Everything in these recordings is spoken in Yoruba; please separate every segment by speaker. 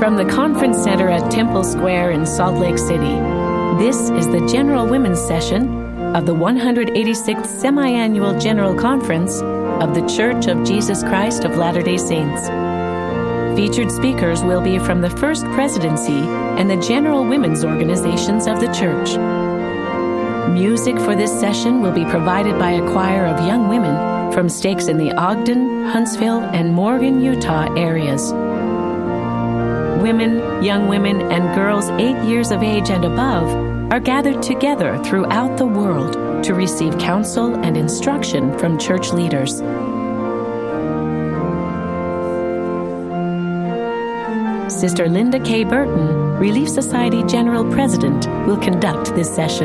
Speaker 1: From the Conference Center at Temple Square in Salt Lake City, this is the General Women's Session of the 186th Semi-Annual General Conference of The Church of Jesus Christ of Latter-day Saints. Featured speakers will be from the First Presidency and the General Women's Organizations of the Church. Music for this session will be provided by a choir of young women from stakes in the Ogden, Huntsville, and Morgan, Utah areas. Women, young women, and girls eight years of age and above are gathered together throughout the world to receive counsel and instruction from church leaders. Sister Linda K. Burton, Relief Society General President, will conduct this session.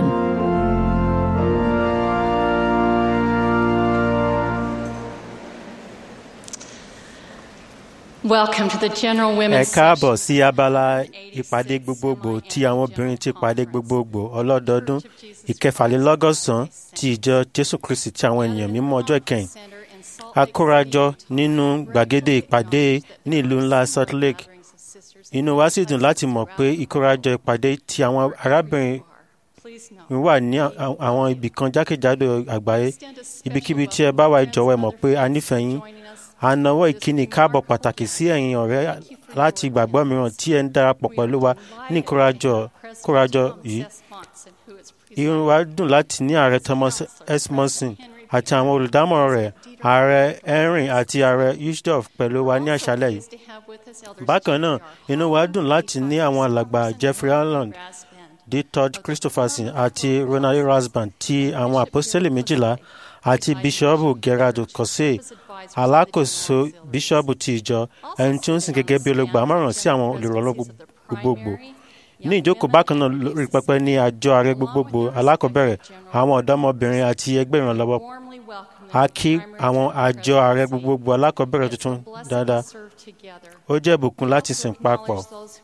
Speaker 2: Welcome to the General
Speaker 3: ẹ
Speaker 2: Women's
Speaker 3: káàbọ̀ sí abala ìpàdé gbogbogbò tí àwọn obìnrin ti pàdé gbogbogbò ọlọ́dọọdún ìkẹfàlélọ́gọ́sàn-án ti ìjọ jésù kristi ti àwọn ènìyàn mímọ́ ọjọ́ ìkẹyìn a kórajọ nínú gbàgede ìpàdé ní ìlú ńlá salt lake inú wa sì dùn láti mọ̀ pé ìkórajọ ìpàdé ti àwọn arábìnrin wà ní à- àwọn ibì kan jákèjádò àgbáyé ibikíbi tí ẹ bá wà ẹ jọ̀wọ́ ẹ mọ̀ pé a nífẹ̀ẹ́ yín a nawọ́ ìkíni káàbọ̀ pàtàkì sí ẹ̀yin ọ̀rẹ́ láti ìgbàgbọ́ mìíràn tí ẹ ń darapọ̀ pẹ̀lú wa ní ìkórajọ kórajọ yìí irun wa dùn láti ní ààrẹ thomas s monson àti àwọn olùdámọ̀ràn rẹ̀ ààrẹ henry àti ààrẹ ushdorf pẹ̀lú wa ní àṣálẹ̀ yìí bákan náà inú wa dùn láti ní àwọn alàgbà jeffrey allen d todd christopherson àti ronald rasband ti àwọn àpọ́sítélì méjìlá àti bíṣọ́ọ̀bù gerard kọ́sẹ́ alákòóso bíṣọ́ọ̀bù ti ìjọ ẹni tí ó ń sìn gẹ́gẹ́ bí olùgbàmọ̀ràn sí àwọn olùrànlọ́ gbogbogbò ní ìjókòó bákan náà lórí pẹpẹ ní àjọ ààrẹ gbogbogbò alákọ̀ọ́bẹ̀rẹ̀ àwọn ọ̀dọ́mọbìnrin àti ẹgbẹ́ ìrànlọ́wọ́ a kí àwọn àjọ ààrẹ gbogbogbò alákọ̀ọ́bẹ̀rẹ̀ tuntun dáadáa ó jẹ́ ìbùkún láti sìn papọ̀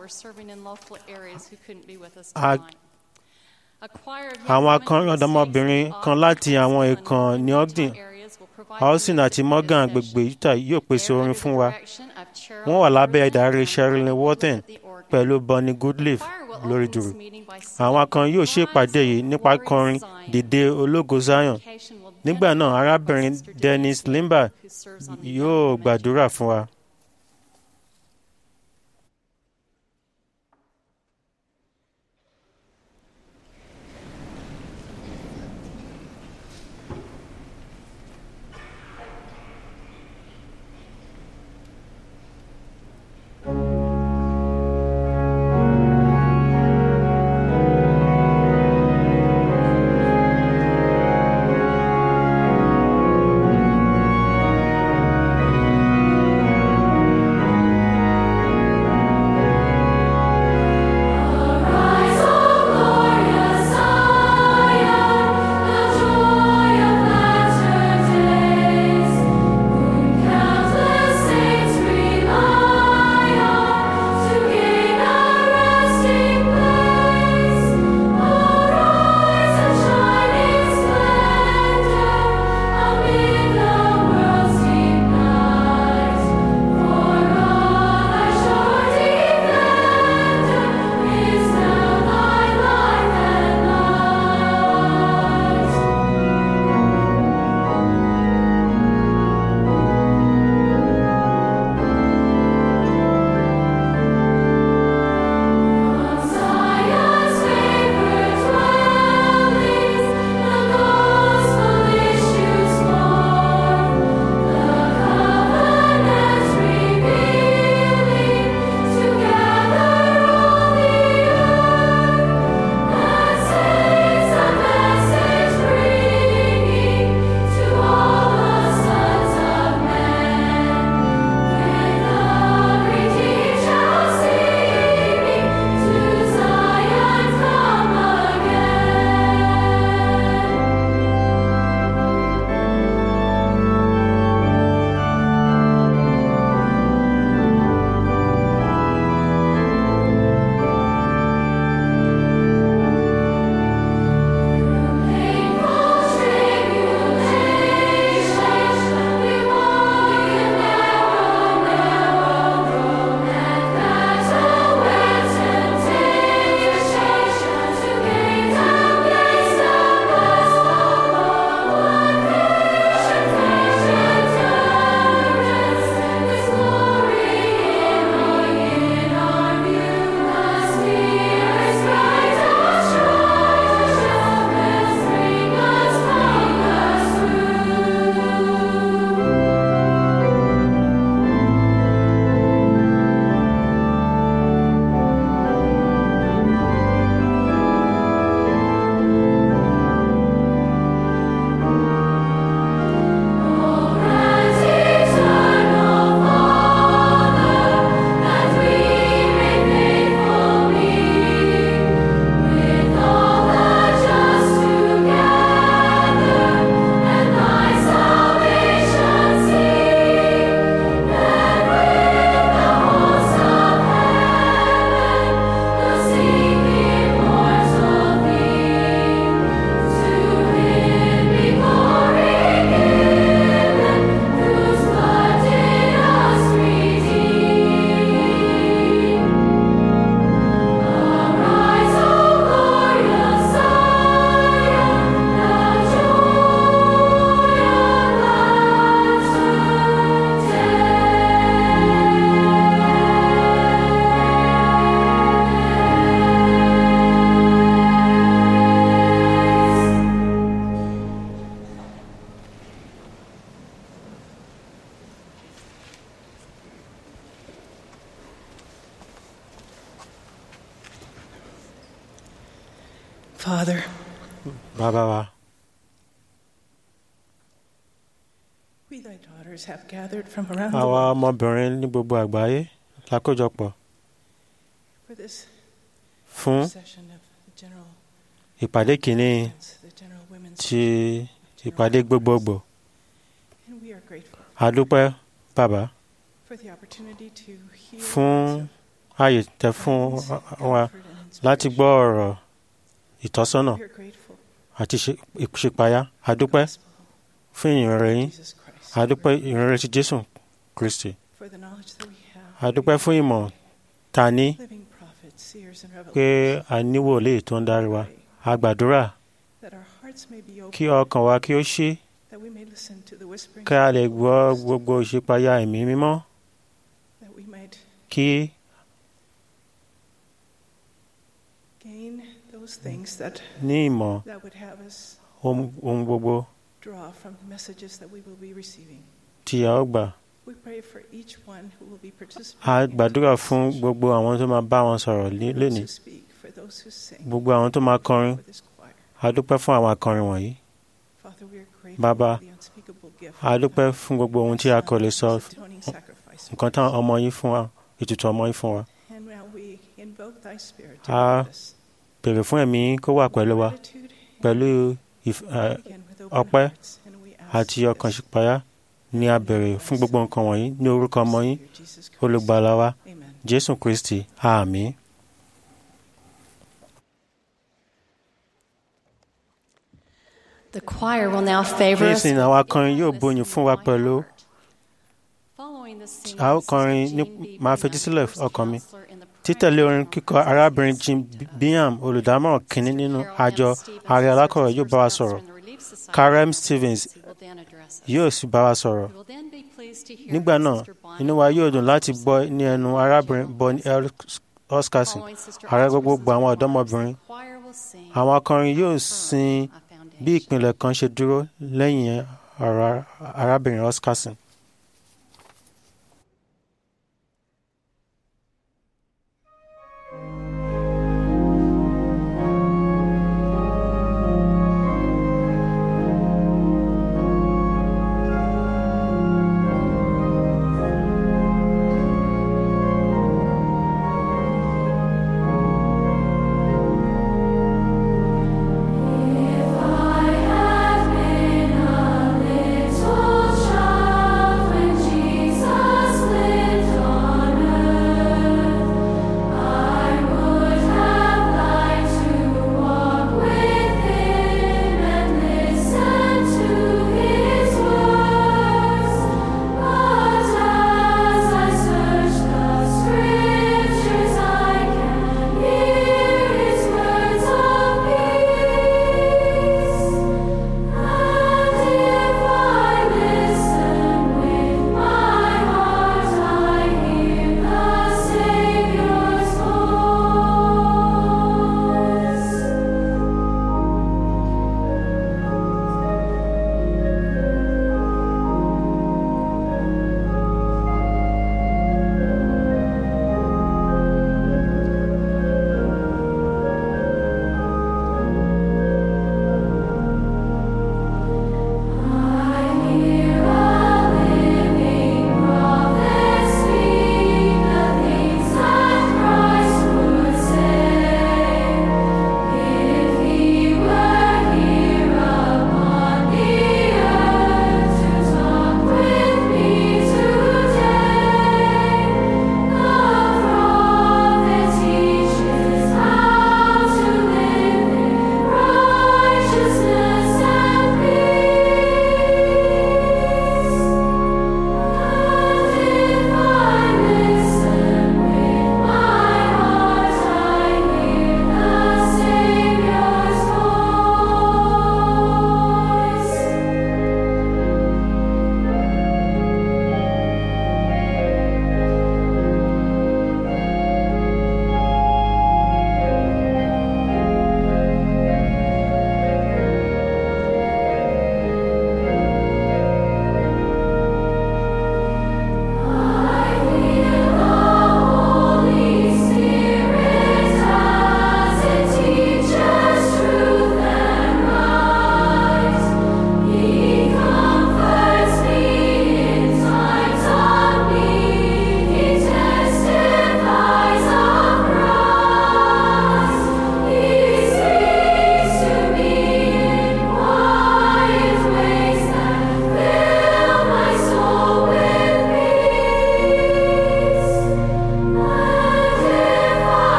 Speaker 3: A- àwọn akọrin ọ̀dọ́mọbìnrin kan láti àwọn ìkàn ní ogden austin àti morgan agbègbè utah yóò pèsè orin fún wa wọ́n wà lábẹ́ ìdarí sherilyn worthen pẹ̀lú bonnie goodleaf lórí dùrù àwọn akọrin yóò ṣèpàdé yìí nípa kọrin dìde ológo zion nígbà náà arábìnrin dennis limber yóò gbàdúrà fún wa.
Speaker 4: Thank
Speaker 2: Father,
Speaker 3: bàbá wa
Speaker 2: we thy daughters have gathered from around the
Speaker 3: àwa
Speaker 2: world
Speaker 3: ọmọbìnrin ní gbogbo àgbáyé lákójọpọ̀
Speaker 2: for this
Speaker 3: fún
Speaker 2: session of the general
Speaker 3: ìpàdé kìíní
Speaker 2: the general women's
Speaker 3: ti ìpàdé gbogbogbò
Speaker 2: and we are grateful
Speaker 3: a dúpẹ́ bàbá
Speaker 2: for the opportunity to hear
Speaker 3: fún ààyè tẹ́ fún wa láti gbọ́ ọ̀rọ̀ ìtọ́sọ́nà
Speaker 2: we are grateful
Speaker 3: àti ṣe- ìṣípayá a dúpẹ́ fún ìyìnrere yín
Speaker 2: Jesus Christ
Speaker 3: a dúpẹ́ ìyìnrere ti Jésù Kristi
Speaker 2: for the knowledge that we have
Speaker 3: a dúpẹ́ fún ìmọ̀ ta ní
Speaker 2: living prophets seers and
Speaker 3: pé
Speaker 2: revelers
Speaker 3: a ní wòlíì tó ń darí wa a gbàdúrà
Speaker 2: that our hearts may be
Speaker 3: kí
Speaker 2: open
Speaker 3: ọkàn wa kí ó ṣí
Speaker 2: that we may listen to the whispering
Speaker 3: kí a lè gbọ́ gbogbo ìṣípayá ẹ̀mí mímọ́
Speaker 2: that we might
Speaker 3: kí
Speaker 2: gain those things that
Speaker 3: ní ìmọ̀
Speaker 2: that would have us
Speaker 3: ohun ohun gbogbo
Speaker 2: draw from the messages that we will be receiving
Speaker 3: tí a ó gbà
Speaker 2: we pray for each one who will be
Speaker 3: a
Speaker 2: participating in
Speaker 3: gbàdúrà
Speaker 2: today's
Speaker 3: fún
Speaker 2: session,
Speaker 3: gbogbo àwọn tó máa bá wọn sọ̀rọ̀ lé-
Speaker 2: for those
Speaker 3: lénìí
Speaker 2: who speak for those who sing
Speaker 3: gbogbo àwọn tó máa kọrin
Speaker 2: for this choir
Speaker 3: a dúpẹ́ fún àwọn akọrin wọ̀nyí
Speaker 2: Father we are grateful
Speaker 3: Bàbá,
Speaker 2: for the unspeakable gift
Speaker 3: a dúpẹ́ fún gbogbo ohun tí a kò lè sọ
Speaker 2: atoning sacrifice
Speaker 3: nǹkan táwọn ọmọ yín fún wa ètùtù ọmọ yín fún wa
Speaker 2: and now we invoke thy spirit to
Speaker 3: Ah,
Speaker 2: guide us.
Speaker 3: bèrè fún ẹ̀mí yín kó wà pẹ̀lú wa
Speaker 2: Gratitude,
Speaker 3: pẹ̀lú ìf- ẹ,
Speaker 2: begin with open
Speaker 3: ọpẹ́
Speaker 2: hearts, and we ask
Speaker 3: àti ọkàn
Speaker 2: this
Speaker 3: ṣípayá ní a bèrè fún gbogbo nǹkan wọ̀nyí ní orúkọ ọmọ yín
Speaker 2: Savior Jesus Christ.
Speaker 3: olùgbàlà wa
Speaker 2: Amen.
Speaker 3: Jésù Kristi àmín.
Speaker 4: The choir will now favor us.
Speaker 3: nísìnyí àwọn akọrin yóò bóyin fún wa pẹ̀lú a ó kọrin ní máa fetí sílẹ̀ ọkàn mi títẹ̀lé orin kíkọ arábìnrin Jim Bingham olùdámọ̀ràn kínní nínú àjọ ààrẹ alákọ̀wé yóò bá wa sọ̀rọ̀ Karen Stevens yóò sì bá wa sọ̀rọ̀ nígbà náà inú wa yóò dùn láti gbọ́ ní ẹnu arábìnrin Bonnie L. Oscarson ààrẹ gbogbogbò àwọn ọ̀dọ́mọbìnrin àwọn akọrin yóò sin bí ìpìlẹ̀ kan ṣe dúró lẹ́yìn ọ̀rọ̀ arábìnrin Oscarson.
Speaker 5: If I had been a little child.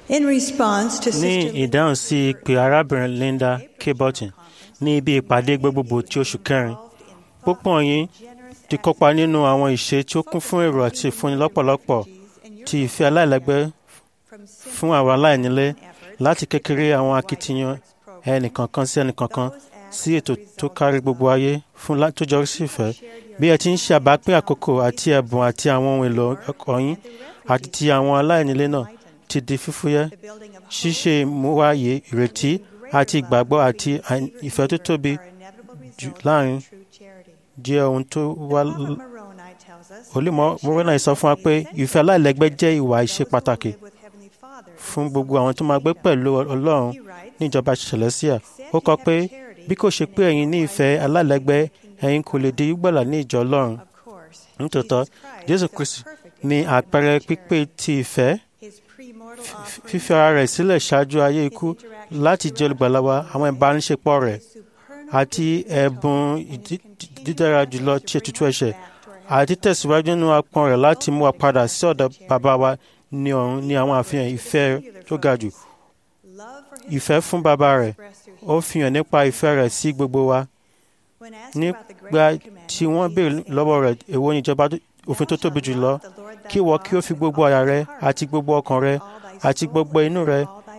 Speaker 5: In response to
Speaker 3: ní
Speaker 5: Sister
Speaker 3: ìdáhùn sí ìpè arábìnrin Linda K. Burton ní ibi ìpàdé gbogbogbò ti oṣù kẹrin púpọ̀ yín ti kópa nínú àwọn ìṣe tí ó kún fún èrò àti ìfúnni lọ́pọ̀lọpọ̀ ti ìfẹ́ aláìlẹ́gbẹ́ fún àwọn aláìnílé láti kékeré àwọn akitiyan ẹnìkankan sí ẹnìkankan sí ètò tó kárí gbogbo ayé fún lá- tó jọrí sí ìfẹ́ bí ẹ ti ń ṣe àbápín àkókò àti ẹ̀bùn àti àwọn ohun èlò ẹ̀kọ́ yín àti ti àwọn aláìnílé náà ti di fífúyẹ́ ṣíṣe ìmúwáyé ìrètí àti ìgbàgbọ́ àti àì- ìfẹ́ tó tóbi jù láàrin jẹ́ ohun tó wá l- olùmọ̀ moroni sọ fún wa pé ìfẹ́ aláìlẹ́gbẹ́ jẹ́ ìwà ìṣe pàtàkì fún gbogbo àwọn tó máa gbé pẹ̀lú ọlọ́run ní ìjọba celestia ó kọ pé bí kò ṣe pé ẹ̀yin ní ìfẹ́ aláìlẹ́gbẹ́ ẹ̀yin kò lè di gbọ́là ní ìjọ ọlọ́run nítòótọ́ jésù kristi ní àpẹẹrẹ pípé ti ìfẹ́ fífi ara rẹ̀ sílẹ̀ ṣáájú ayé ikú láti jẹ́ olùgbàlà wa àwọn ìbánisepọ̀ rẹ̀ àti ẹ̀bùn ìdí- dídára jùlọ tí ètùtù ẹ̀ṣẹ̀ àti tẹ̀síwájú nínú apọn rẹ̀ láti mú wa padà sí ọ̀dọ̀ bàbá wa ní ọ̀run ní àwọn àfihàn ìfẹ́ tó ga jù ìfẹ́ fún bàbá rẹ̀ ó fi hàn nípa ìfẹ́ rẹ̀ sí gbogbo wa nígbà tí wọ́n béèrè lọ́wọ́ rẹ̀ èwo ni ìjọba tó- òfin tó tóbi jùlọ kí ìwọ kí ó fi gbogbo àyà rẹ àti gbogbo ọkàn rẹ àti gbogbo inú rẹ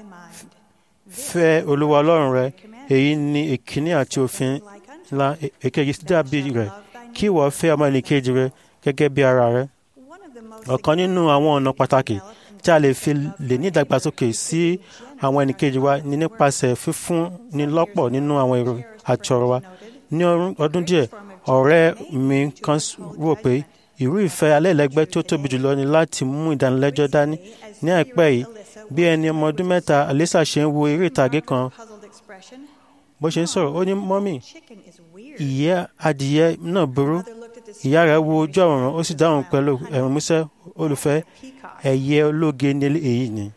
Speaker 3: fẹ́ olúwa ọlọ́run rẹ èyí ni ìkíní àti òfin ńlá È- èkejì sì dàbí rẹ̀ kí ìwọ fẹ́ ọmọ ẹnìkejì rẹ gẹ́gẹ́ bí ara rẹ ọ̀kan nínú àwọn ọ̀nà pàtàkì tí a lè fi lè ní ìdàgbàsókè sí àwọn ẹnìkejì wa ni nípasẹ̀ fífún ni lọ́pọ̀ nínú àwọn èrò àti ọ̀rọ̀ wa ní ọdún- ọdún díẹ̀ ọ̀rẹ́ mi kan s- rò pé irú ìfẹ́ alẹ́lẹ́gbẹ́ tí ó tóbi jùlọ ni láti mú ìdánilẹ́jọ́ dání ní àìpẹ́ yìí bí ẹni ọmọ ọdún mẹ́ta Alisa ṣe ń wo eré ìtàgé kan bó ṣe ń sọ̀rọ̀ ó ní mọ́mì ìyẹ́ adìyẹ náà burú ìyá rẹ̀ wo ojú àwòrán ó sì dáhùn pẹ̀lú ẹ̀rín músẹ́ olùfẹ́ ẹyẹ ológe ní èyí ni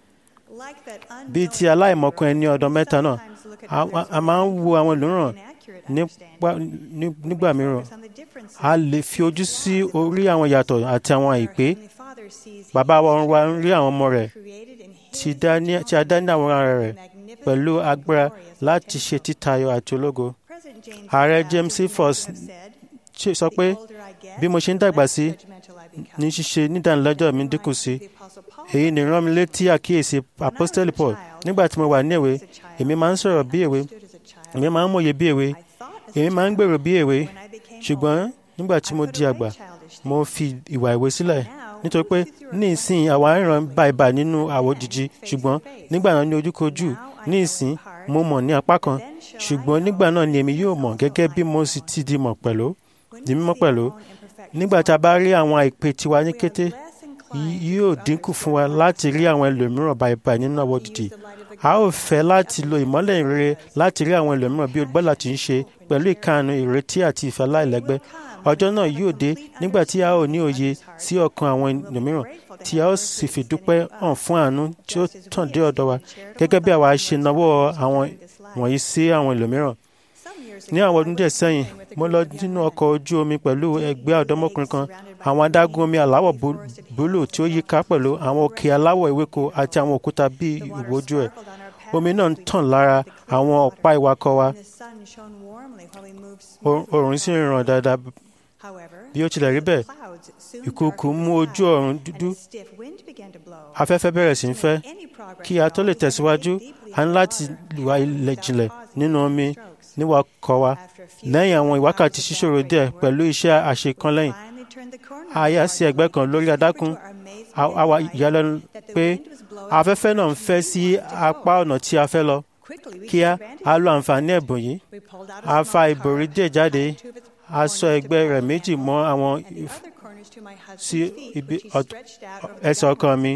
Speaker 3: bíi ti aláìmọ̀kan ẹni ọdún mẹ́ta náà a- a- a máa ń wo àwọn ẹlòmíràn nípa- ní- nígbà mìíràn a lè fi ojú sí orí àwọn ìyàtọ̀ àti àwọn àìpé bàbá wa ọ̀run wa ń rí àwọn ọmọ rẹ̀ tí dá ní- tí a dá ní àwòrán rẹ̀ pẹ̀lú agbára láti ṣe títayọ àti ológo ààrẹ James C. Foss ṣe- sọ pé bí mo ṣe ń dàgbà sí ní ṣíṣe nídánilẹ́jọ́ mi dínkù sí èyí ni rán mi létí àkíyèsí apostoli Paul nígbà tí mo wà ní èwe èmi máa ń sọ̀rọ̀ bí èwe èmi máa ń mòye bí èwe èmi máa ń gbèrò bí èwe ṣùgbọ́n nígbà tí mo di àgbà mo fi ìwà èwe sílẹ̀ nítorí pé ní ìsìn àwa ìran bàìbà nínú àwòjìji ṣùgbọ́n nígbà náà ní ojúkojú ní ìsìn mo mọ̀ ní apá kan ṣùgbọ́n nígbà náà ni èmi yóò mọ̀ gẹ́gẹ́ bí mo sì ti di mọ̀ pẹ̀lú di mímọ̀ pẹ̀lú nígbà tá a bá rí àwọn àìpé tiwa ní kété yí- yóò dínkù fún wa láti rí àwọn ẹlòmíràn bàìbà nínú àwòjìji a ó fẹ́ láti lo ìmọ́lẹ̀ ìrere láti rí àwọn ẹlòmíràn bí olùgbàlà ti ń ṣe pẹ̀lú ìkànnì ìrètí àti ìfẹ́ láìlẹ́gbẹ́ ọjọ́ náà yóò dé nígbà tí a ó ní òye sí ọkàn àwọn ẹlòmíràn tí a ó sì fi dúpẹ́ hàn fún àánú tí ó tàn dé ọ̀dọ̀ wa gẹ́gẹ́ bí àwa ṣe nawọ́ àwọn wọ̀nyí sí àwọn ẹlòmíràn ní àwọn ọdún díẹ̀ sẹ́yìn mo lọ nínú ọkọ̀ ojú omi pẹ̀lú ẹgbẹ́ ọ̀dọ́mọkùnrin kan àwọn adágún omi aláwọ̀ bú- búlù tí ó yíká pẹ̀lú àwọn òkè aláwọ̀ ewéko àti àwọn òkúta bíi ìwòjú ẹ̀ omi náà ń tàn lára àwọn ọ̀pá ìwakọ̀ wa Or- oòrùn sì ń ràn dáadáa bí ó tilẹ̀ rí bẹ́ẹ̀ ìkùukù mú ojú ọ̀run dúdú afẹ́fẹ́ bẹ̀rẹ̀ sí ń fẹ́ kí a tó lè tẹ̀síwájú a ní láti wá ilẹ̀ jinlẹ̀ nínú omi níwakọ̀ wa lẹ́yìn àwọn ìwákàtí ṣíṣòro díẹ̀ pẹ̀lú iṣẹ́ àṣekánlẹ́yìn a yà sí ẹ̀gbẹ́ kan lórí adákún a- a wá ìyàlẹ́nu pé afẹ́fẹ́ náà ń fẹ́ sí apá ọ̀nà tí a fẹ́ lọ kíá a lo àǹfààní ẹ̀bùn yìí a fa ìbòrí díẹ̀ jáde a sọ ẹgbẹ́ rẹ̀ méjì mọ́ àwọn if- sí ibi ọ̀t- ẹsẹ̀ ọkàn mi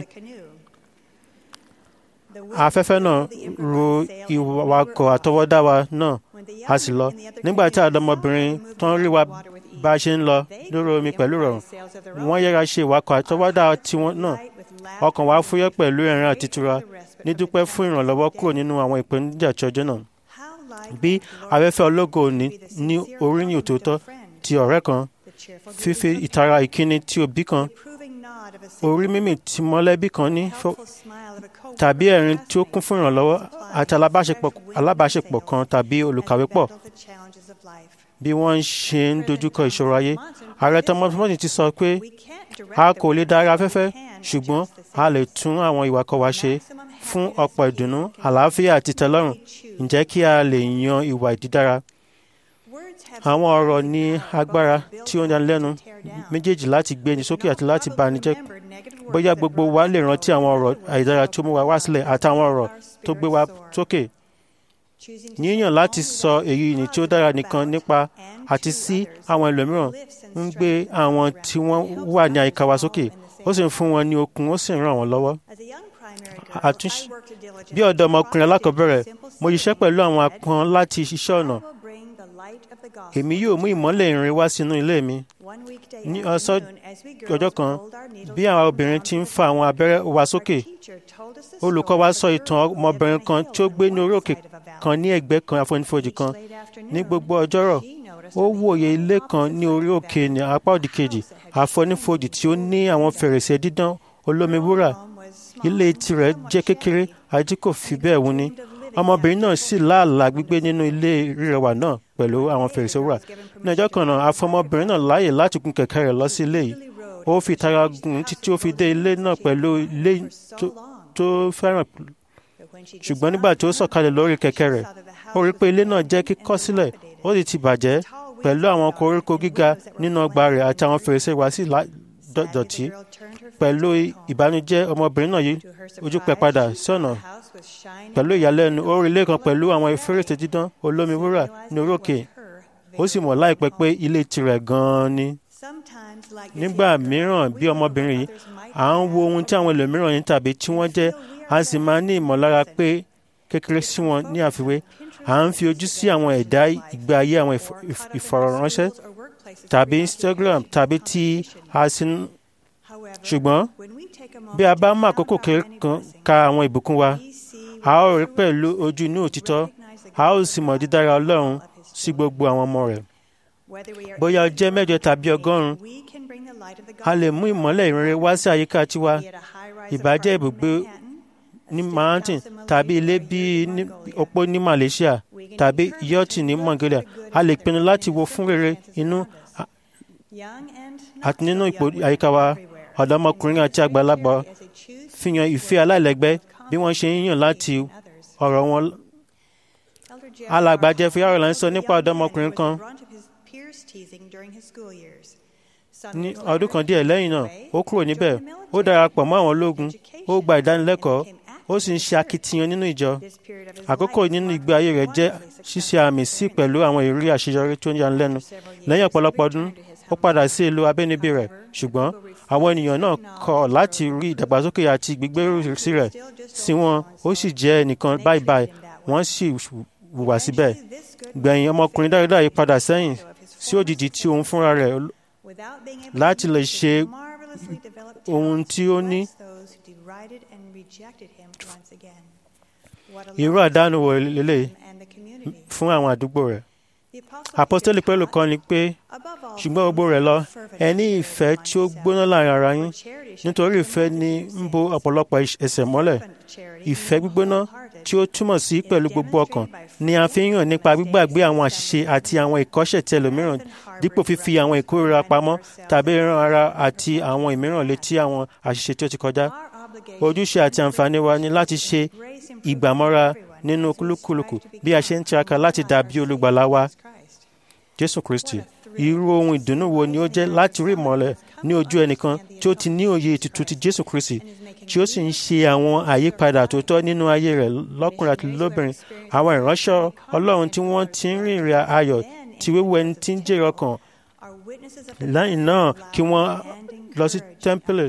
Speaker 3: afẹ́fẹ́ náà ro ìwakọ̀ àtọwọ́dá wa náà a sì lọ nígbà tí àdọ́mọbìnrin tó ń rí wa bá a ṣe ń lọ lórí omi pẹ̀lú rọrùn wọ́n yẹra ṣe ìwakọ̀ àtọwọ́dá tiwọn náà ọkàn wa fúyẹ́ pẹ̀lú ẹ̀rín àti ìtura ní dúpẹ́ fún ìrànlọ́wọ́ kúrò nínú àwọn ìpèníjà tí ọjọ́ náà bí afẹ́fẹ́ ológo ní ní oríyìn òtítọ́ ti ọ̀rẹ́ kan fífi ìtara ìkíni tí òbí kan orí mímì tí mọ́lẹ́bí kan ní fọ́- tàbí ẹ̀rín tí ó kún fún ìrànlọ́wọ́ àti alábàáṣepọ̀ alábàáṣepọ̀ kan tàbí olùkàwé pọ̀ bí wọ́n ṣe ń dojúkọ ìṣòro ayé ààrẹ thomas morton ti sọ pé a kò lè darí afẹ́fẹ́ ṣùgbọ́n a lè tún àwọn ìwà wa ṣe fún ọ̀pọ̀ ìdùnnú àlàáfíà àti ìtẹ́lọ́rùn ǹjẹ́ kí a lè yan ìwà ìdídára àwọn ọ̀rọ̀ ní agbára tí ó ń yanilẹ́nu méjèèjì láti gbé ni sókè àti láti bá ni jẹ́ bóyá gbogbo wa lè rántí àwọn ọ̀rọ̀ àìdára tó mú wa wá sílẹ̀ àtàwọn ọ̀rọ̀ tó gbé wa sókè yíyàn láti sọ èyí ni tí ó dára nìkan nípa àti sí àwọn ẹlòmíràn ń gbé àwọn tí wọ́n wà ní àyíká wa sókè ó sì ń fún wọn ní okun ó sì ń ràn wọ́n lọ́wọ́ àtúnṣe bí ọ̀dọ́ ọmọkùnrin alákọ̀ọ́bẹ̀rẹ̀ mo ṣiṣẹ́ pẹ̀lú àwọn apọn láti ṣiṣẹ́ ọ̀nà èmi yóò mú ìmọ́lẹ̀ ìrìn wá sínú ilé mi ní ọ̀sán ọjọ́ kan bí àwọn obìnrin ti ń fa àwọn abẹ́rẹ́ wa sókè olùkọ́ wa sọ ìtàn ọmọbìnrin kan tí ó gbé ní orí òkè kan ní ẹ̀gbẹ́ kan àfonífojì kan ní gbogbo ọjọ́rọ̀ ó wòye ilé kan ní orí òkè ní apá òdì kejì àfonífojì tí ó ní àwọn fèrèsé dídán olómi wúrà ilé tirẹ̀ jẹ́ kékeré àti kò fi bẹ́ẹ̀ wuni ọmọbìnrin náà sì láàlá gbígbé nínú ilé rírẹwà náà pẹ̀lú àwọn fèrèsé wúrà ní ọjọ́ kan náà afọmọbìnrin náà láàyè láti gun kẹ̀kẹ́ rẹ̀ lọ sí ilé yìí ó fi tara gùn títí ó fi dé ilé náà pẹ̀lú ilé tó fẹ́ràn ṣùgbọ́n nígbà tí ó sọ̀kalẹ̀ lórí kẹ̀kẹ́ rẹ̀ ó rí pé ilé náà jẹ́ kíkọ́ sílẹ̀ ó sì ti bàjẹ́ pẹ̀lú àwọn koríko gíga nínú ọgbà rẹ̀ àti àwọn fèrèsé wá sí dọ̀tí pẹ̀lú ìbànújẹ́ ọmọbìnrin náà yìí ojú pẹ́ padà sí ọ̀nà pẹ̀lú ìyàlẹ́nu ó rí ilé kan pẹ̀lú àwọn fèrèsé dídán olómi wúrà ní orókè ó sì mọ̀ láìpẹ́ pé ilé tirẹ̀ gan-an ni. nígbà mìíràn bí ọmọbìnrin yìí à ń wo ohun tí àwọn ẹlòmíràn ní tàbí tí wọ́n jẹ́ a sì máa ní ìmọ̀lára pé kékeré sí wọn ní àfiwé à ń fi ojú sí àwọn ẹ̀dá ìgbé ayé àwọn ìfọ̀rọ̀ránṣẹ́ tàbí Instagram tàbí tí a sì ń ṣùgbọ́n bí a bá mú àkókò kan ka àwọn ìbùkún wa a ó rí pẹ̀lú ojú inú òtítọ́ a ó sì mọ̀ dídára Ọlọ́run sí gbogbo àwọn ọmọ rẹ̀ bóyá ó jẹ́ mẹ́jọ tàbí ọgọ́rùn-ún a lè mú ìmọ́lẹ̀ ìrere wá sí àyíká tiwa ìbàjẹ́ ibùgbé ní Manhattan tàbí ilé bíi opó ní Malaysia tàbí yọ́ọ̀tì ní Mongolia a lè pinnu láti wo fún rere inú àti nínú ipò àyíká wa ọ̀dọ́mọkùnrin àti àgbàlagbà fihàn ìfẹ́ aláìlẹ́gbẹ́ bí wọ́n ṣe ń yàn láti ọ̀rọ̀ wọn. alàgbà Jeffrey Arnold sọ nípa ọ̀dọ́mọkùnrin kan ní ọdún kan díẹ̀ lẹ́yìn náà ó kúrò níbẹ̀ ó darapọ̀ mọ́ àwọn ológun ó gba ìdánilẹ́kọ̀ọ́ ó sì ń ṣe akitiyan nínú ìjọ àkókò nínú ìgbé ayé rẹ̀ jẹ́ ṣíṣe àmì sí pẹ̀lú àwọn ìrírí àṣeyọrí tó ń yanilẹ́nu lẹ́yìn ọ̀pọ̀lọpọ̀ ọdún ó padà sí ìlú abínibí rẹ̀ ṣùgbọ́n àwọn ènìyàn náà kọ̀ láti rí ìdàgbàsókè àti gbígbérù sí rẹ̀ sí wọn ó sì jẹ́ ẹnìkan báyìí báyìí wọ́n sì hùwà síbẹ̀ gbẹ̀yìn ọmọkùnrin dáradára yìí padà sẹ́yìn sí òjijì tí òun fúnra rẹ̀ láti lè ṣe ohun tí ó ní irú àdánù wò lélẹ̀ fún àwọn àdúgbò rẹ̀ apostoli pẹ̀lú kan ni pé ṣùgbọ́n gbogbo rẹ̀ lọ ẹ ní ìfẹ́ tí ó gbóná láàrin ara yín nítorí ìfẹ́ ni ń bo ọ̀pọ̀lọpọ̀ ẹ̀ṣẹ̀ mọ́lẹ̀ ìfẹ́ gbígbóná tí ó túmọ̀ sí pẹ̀lú gbogbo ọkàn ni a fi ń hàn nípa gbígbàgbé àwọn àṣìṣe àti àwọn ìkọ́ṣẹ̀ tí ẹlòmíràn dípò fífi àwọn ìkórira pamọ́ tàbí ran ara àti àwọn ìmíràn létí àwọn àṣìṣe tí ó ti kọjá ojúṣe àti àǹfààní wa ni láti ṣe ìgbàmọ́ra nínú kúlúkúlùkù bí a ṣe ń tiraka láti dàbí olùgbàlà wa Jésù Kristi irú ohun ìdùnnú wo ni ó jẹ́ láti rí ìmọ́lẹ̀ ní ojú ẹnìkan tí ó ti ní òye ètùtù ti Jésù Kristi tí ó sì ń ṣe àwọn àyípadà tó tọ́ nínú ayé rẹ̀ lọ́kùnrin àti lóbìnrin àwọn ìránṣẹ́ Ọlọ́run tí wọ́n ti ń rìnrìn ayọ̀ tí wíwú ẹni tí ń jèrè ọkàn lẹ́yìn náà kí wọ́n lọ sí tẹ́ḿpìlì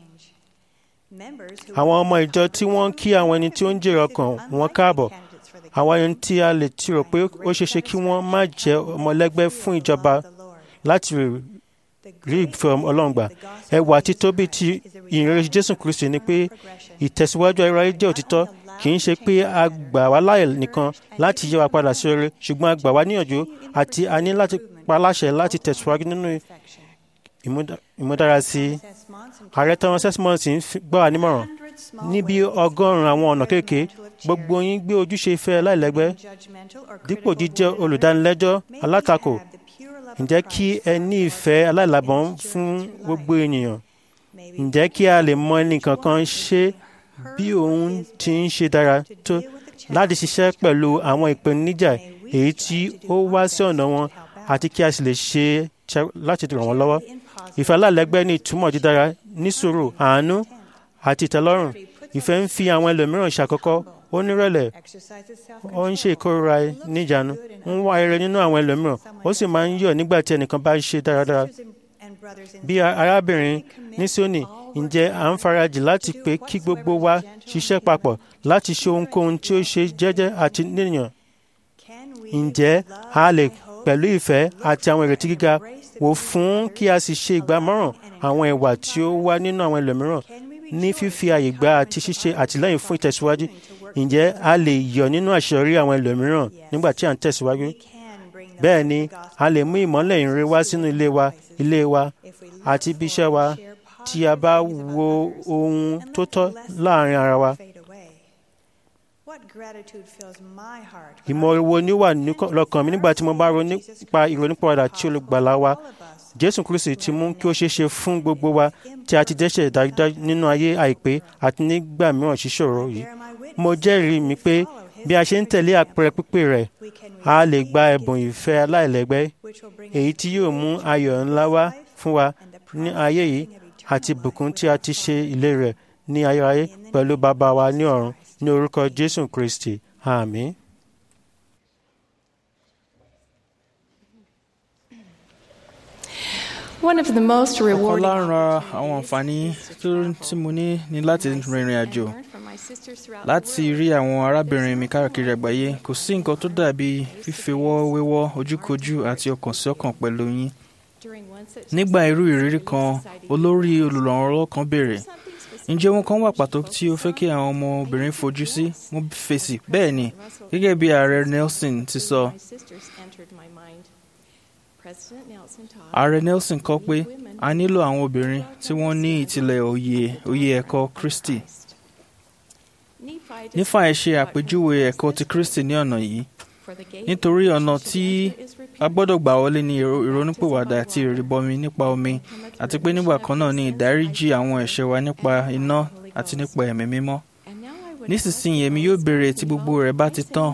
Speaker 3: àwọn ọmọ ìjọ tí wọ́n ń kí àwọn ẹni tí ó ń jèrè ọkàn wọn káàbọ̀ àwọn ẹni tí a lè ti rò pé ó ṣeéṣe kí wọ́n má jẹ́ ọmọlẹ́gbẹ́ fún ìjọba láti rí ìfẹ́ Ọlọ́run gbà ẹwà títóbi ti ìrere Jésù Kristi ni pé ìtẹ̀síwájú ayérayé jẹ́ òtítọ́ kì í ṣe pé a gbà wá láàyè nìkan láti yẹ wa padà sí rere ṣùgbọ́n a gbà wá níyànjú àti a ní láti pa láṣẹ láti tẹ̀síwájú nínú ìmúdárasí ààrẹ thomas esmond ń gbà wá nímọ̀ràn níbi ọgọ́rùn-ún àwọn ọ̀nà kéèké gbogbo yín gbé ojúṣe ìfẹ́ láìlẹ́gbẹ́ dípò jíjẹ́ olùdánilẹ́jọ́ alátakò ǹjẹ́ kí ẹ ní ìfẹ́ aláìlábọ̀n fún gbogbo ènìyàn ǹjẹ́ kí a lè mọ ẹnìkan kan ṣe bí òun ti ń ṣe dára tó láti ṣiṣẹ́ pẹ̀lú àwọn ìpèníjà èyí tí ó wá sí ọ̀nà wọn àti kí a sì lè ṣe láti ràn wọ́n lọ́wọ́. ìfẹ́ aláìlẹ́gbẹ́ ní ìtumọ̀ dídára nísùúrù àánú àti ìtẹ́lọ́rùn ìfẹ́ ń fi àwọn ẹlòmíràn ṣàkọ́kọ́ ó nírẹ̀lẹ̀ ó ń ṣe ìkórira níjànú ń wá ire nínú àwọn ẹlòmíràn ó sì máa ń yọ̀ nígbà tí ẹnìkan bá ṣe dáradára bí arábìnrin ní Síónì ǹjẹ́ à ń farajì láti pé kí gbogbo wa ṣiṣẹ́ papọ̀ láti ṣe ohunkóhun tí ó ṣe jẹ́jẹ́ àti níyàn ǹjẹ́ a lè pẹ̀lú ìfẹ́ àti àwọn ìrètí gíga wò fún kí a sì ṣe ìgbàmọ́ràn àwọn ìwà tí ó wà nínú àwọn ẹlòmíràn ní fífi àyè gba àti ṣíṣe àtìlẹ́yìn fún ìtẹ̀síwájú ǹjẹ́ a lè yọ̀ nínú àṣeyọrí àwọn ẹlòmíràn nígbà tí à ń tẹ̀síwájú bẹ́ẹ̀ ni a lè mú ìmọ́lẹ̀ ìrere wá sínú ilé wa ilé wa àti ibi iṣẹ́ wa tí a bá wo ohun tó tọ́ láàrin ara wa. ìmọ̀ wo ni ó wà lọ́kàn mi nígbà tí mo bá ronú nípa ìrònúpìwàdà tí olùgbàlà wa jésù kristi ti mú kí ó ṣeé ṣe fún gbogbo wa tí a ti dẹ́ṣẹ̀ dájúdájú nínú ayé àìpé àti nígbà mìíràn ṣíṣòro yìí mo jẹ́rìí mi pé bí a ṣe ń tẹ̀lé àpẹẹrẹ pípé rẹ̀ a lè gba ẹ̀bùn ìfẹ́ aláìlẹ́gbẹ́ èyí tí yóò mú ayọ̀ ńlá wá fún wa ní ayé yìí àti ìbùkún tí a ti ṣe ìlérí rẹ̀ ní ayérayé pẹ̀lú bàbá wa ní ọ̀run ní orúkọ jésù kristi àmín.
Speaker 5: One of the most
Speaker 6: ọ̀kan
Speaker 5: rewarding
Speaker 6: lára àwọn àǹfààní tó- tí mo ní ni láti rìnrìn àjò láti rí àwọn arábìnrin mi káàkiri àgbáyé kò sí nǹkan tó dàbí fífewọ́ wéwọ́ ojúkojú àti ọkàn sí ọkàn pẹ̀lú yín nígbà irú ìrírí kan olórí olùrànlọ́wọ́ kan béèrè ǹjẹ́ ohun kan wà pàtó tí o fẹ́ kí àwọn ọmọbìnrin fojú sí mo fèsì bẹ́ẹ̀ ni gẹ́gẹ́ bí ààrẹ Nelson ti sọ ààrẹ Nelson kọ pé a nílò àwọn obìnrin tí wọ́n ní ìtìlẹ̀ òye òye ẹ̀kọ́ Kristi nífàá ṣe àpèjúwe ẹ̀kọ́ ti Kristi ní ọ̀nà yìí nítorí ọ̀nà tí a gbọ́dọ̀ gbà wọlé ní ìró- ìrònúpìwàdà àti ìrìbọmi nípa omi àti pé nígbà kan náà ní ìdáríjì àwọn ẹ̀ṣẹ̀ wa nípa iná àti nípa ẹ̀mí mímọ́ nísinsìnyí èmi yóò béèrè tí gbogbo rẹ̀ bá ti tán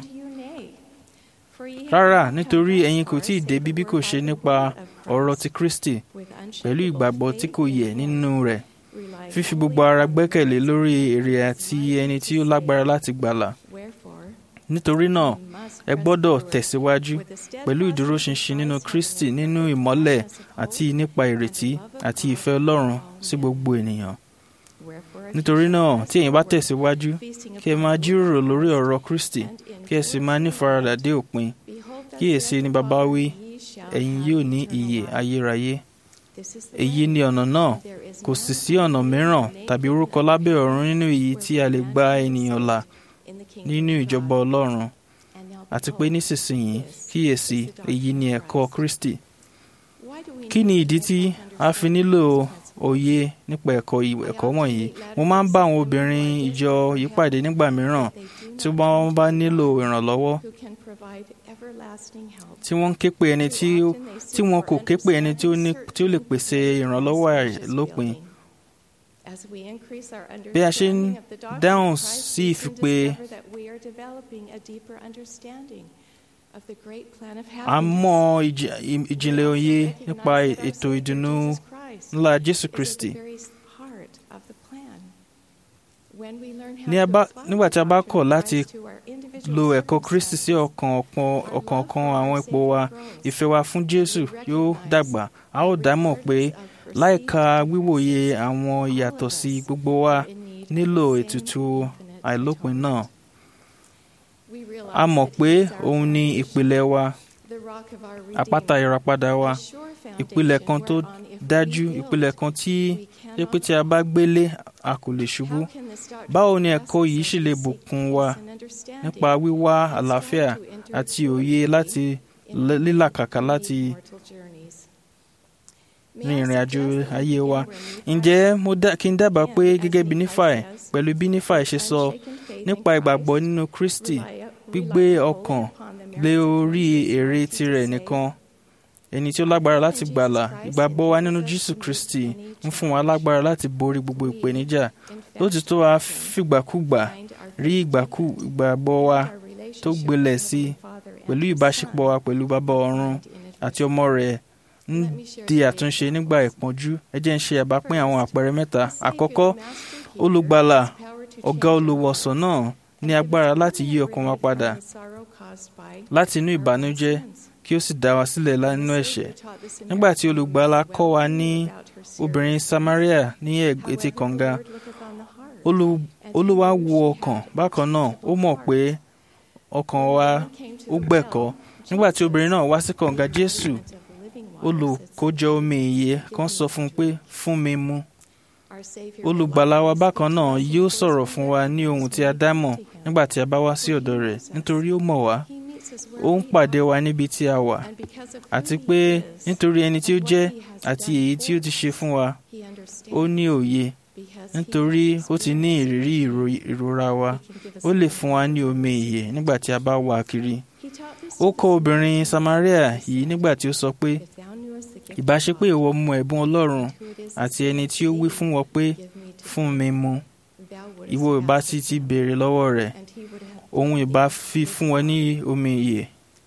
Speaker 6: rárá nítorí ẹ̀yin kò tí ì débi bí kò ṣe nípa ọ̀rọ̀ ti Kristi pẹ̀lú ìgbàgbọ́ tí kò yẹ̀ nínú rẹ̀ fífi gbogbo ara gbẹ́kẹ̀lé lórí èrè àti ẹni tí ó lágbára láti gbàlà nítorí náà ẹ gbọ́dọ̀ tẹ̀síwájú pẹ̀lú ìdúróṣinṣin nínú Kristi nínú ìmọ́lẹ̀ àti nípa ìrètí àti ìfẹ́ Ọlọ́run sí gbogbo ènìyàn nítorí náà tí ẹ̀yin bá tẹ̀síwájú kí ẹ máa jíròrò lórí ọ̀rọ̀ Kristi kí ẹ sì máa nífaradà dé òpin kíyèsí ni bàbá wí ẹ̀yin yóò ní ìyè ayérayé èyí ni ọ̀nà náà kò sì sí ọ̀nà mìíràn tàbí orúkọ lábẹ́ ọ̀run nínú èyí tí a lè gba ènìyàn là nínú ìjọba Ọlọ́run àti pé nísinsìnyí kíyèsí èyí ni ẹ̀kọ́ Kristi kí ni ìdí tí a fi nílò òye nípa ẹ̀kọ́ yìí- ẹ̀kọ́ wọ̀nyí mo máa ń bá àwọn obìnrin ìjọ yìí pàdé nígbà mìíràn tí wọ́n bá nílò ìrànlọ́wọ́ tí wọ́n ń ké pe ẹni tí ó- tí wọn kò ké pe ẹni tí ó ní- tí ó lè pèsè ìrànlọ́wọ́ àìlópin
Speaker 5: bí a ṣe ń dáhùn sí ìfipè
Speaker 6: a mọ ìjì- ì- ìjìnlẹ̀ òye nípa ètò ìdùnnú ńlá Jésù Kristi Ní a bá- nígbà tí a bá kọ̀ láti lo ẹ̀kọ́ Kristi sí ọkàn ọ̀pọ̀- ọ̀kọ̀ọ̀kan àwọn ipò wa ìfẹ́ wa fún Jésù yóò dàgbà a ó dámọ̀ pé láìka wíwòye àwọn ìyàtọ̀ sí gbogbo wa nílò ètùtù àìlópin náà a mọ̀ pé òun ni ìpìlẹ̀ wa àpáta ìràpadà wa ìpìlẹ̀ kan tó dájú ìpìlẹ̀ kan tí jẹ́ pé tí a bá gbélé a kò lè ṣubú báwo ni ẹ̀kọ́ yìí ṣì lè bùkún wa nípa wíwá àlàáfíà àti òye láti lẹ́- lílàkàkà láti rin ìrìn àjò ayé wa ǹjẹ́ mo dá kí n dábàá pé gẹ́gẹ́ bí nífàì pẹ̀lú bí nífàì ṣe sọ nípa ìgbàgbọ́ nínú Kristi gbígbé ọkàn lé orí èrè tirẹ̀ nìkan ẹni tí ó lágbára láti gbàlà ìgbàgbọ́ wa nínú Jésù Kristi ń fún wa lágbára láti borí gbogbo ìpèníjà lótìtọ́ a fìgbàkúgbà rí ìgbàgbọ́ wa tó gbilẹ̀ sí pẹ̀lú ìbáṣepọ̀ wa pẹ̀lú bàbá ọ̀run àti ọmọ rẹ̀ ń di àtúnṣe nígbà ìpọ́njú ẹ jẹ́ ń ṣe àbápín àwọn àpẹẹrẹ mẹ́ta àkọ́kọ́ olùgbàlà ọ̀gá olùwọ̀sàn náà ní agbára láti yí ọkàn wa padà láti inú ìbànújẹ́ kí ó sì dá wa sílẹ̀ nínú ẹ̀ṣẹ̀ nígbà tí olùgbàlà kọ́ wa ní obìnrin Samaria ní etí kànga olúwa wo ọkàn bákan náà ó mọ̀ pé ọkàn wa ó gbẹ̀kọ́ nígbà tí obìnrin náà wá sí kànga Jésù olùkójọ omi ìyè kan sọ fún un pé fún mi mu olùgbàlà wa bákan náà yóò sọ̀rọ̀ fún wa ní ohun tí a dá mọ̀ nígbà tí a bá wá sí ọ̀dọ̀ rẹ̀ nítorí ó mọ̀ wá ó ń pàdé wa níbi tí a wà àti pé nítorí ẹni tí ó jẹ́ àti èyí tí ó ti ṣe fún wa ó ní òye nítorí ó ti ní ìrírí ìrora wa ó lè fún wa ní omi ìyè nígbà tí a bá wà kiri ó kọ́ obìnrin Samaria yìí nígbà tí ó sọ pé ìbá ṣe pé ìwọ mu ẹ̀bùn Ọlọ́run àti ẹni tí ó wí fún wọn pé fún mi mu ìwọ ìbá sì ti béèrè lọ́wọ́ rẹ̀ òun ìbá fi fún wọn ní omi ìyè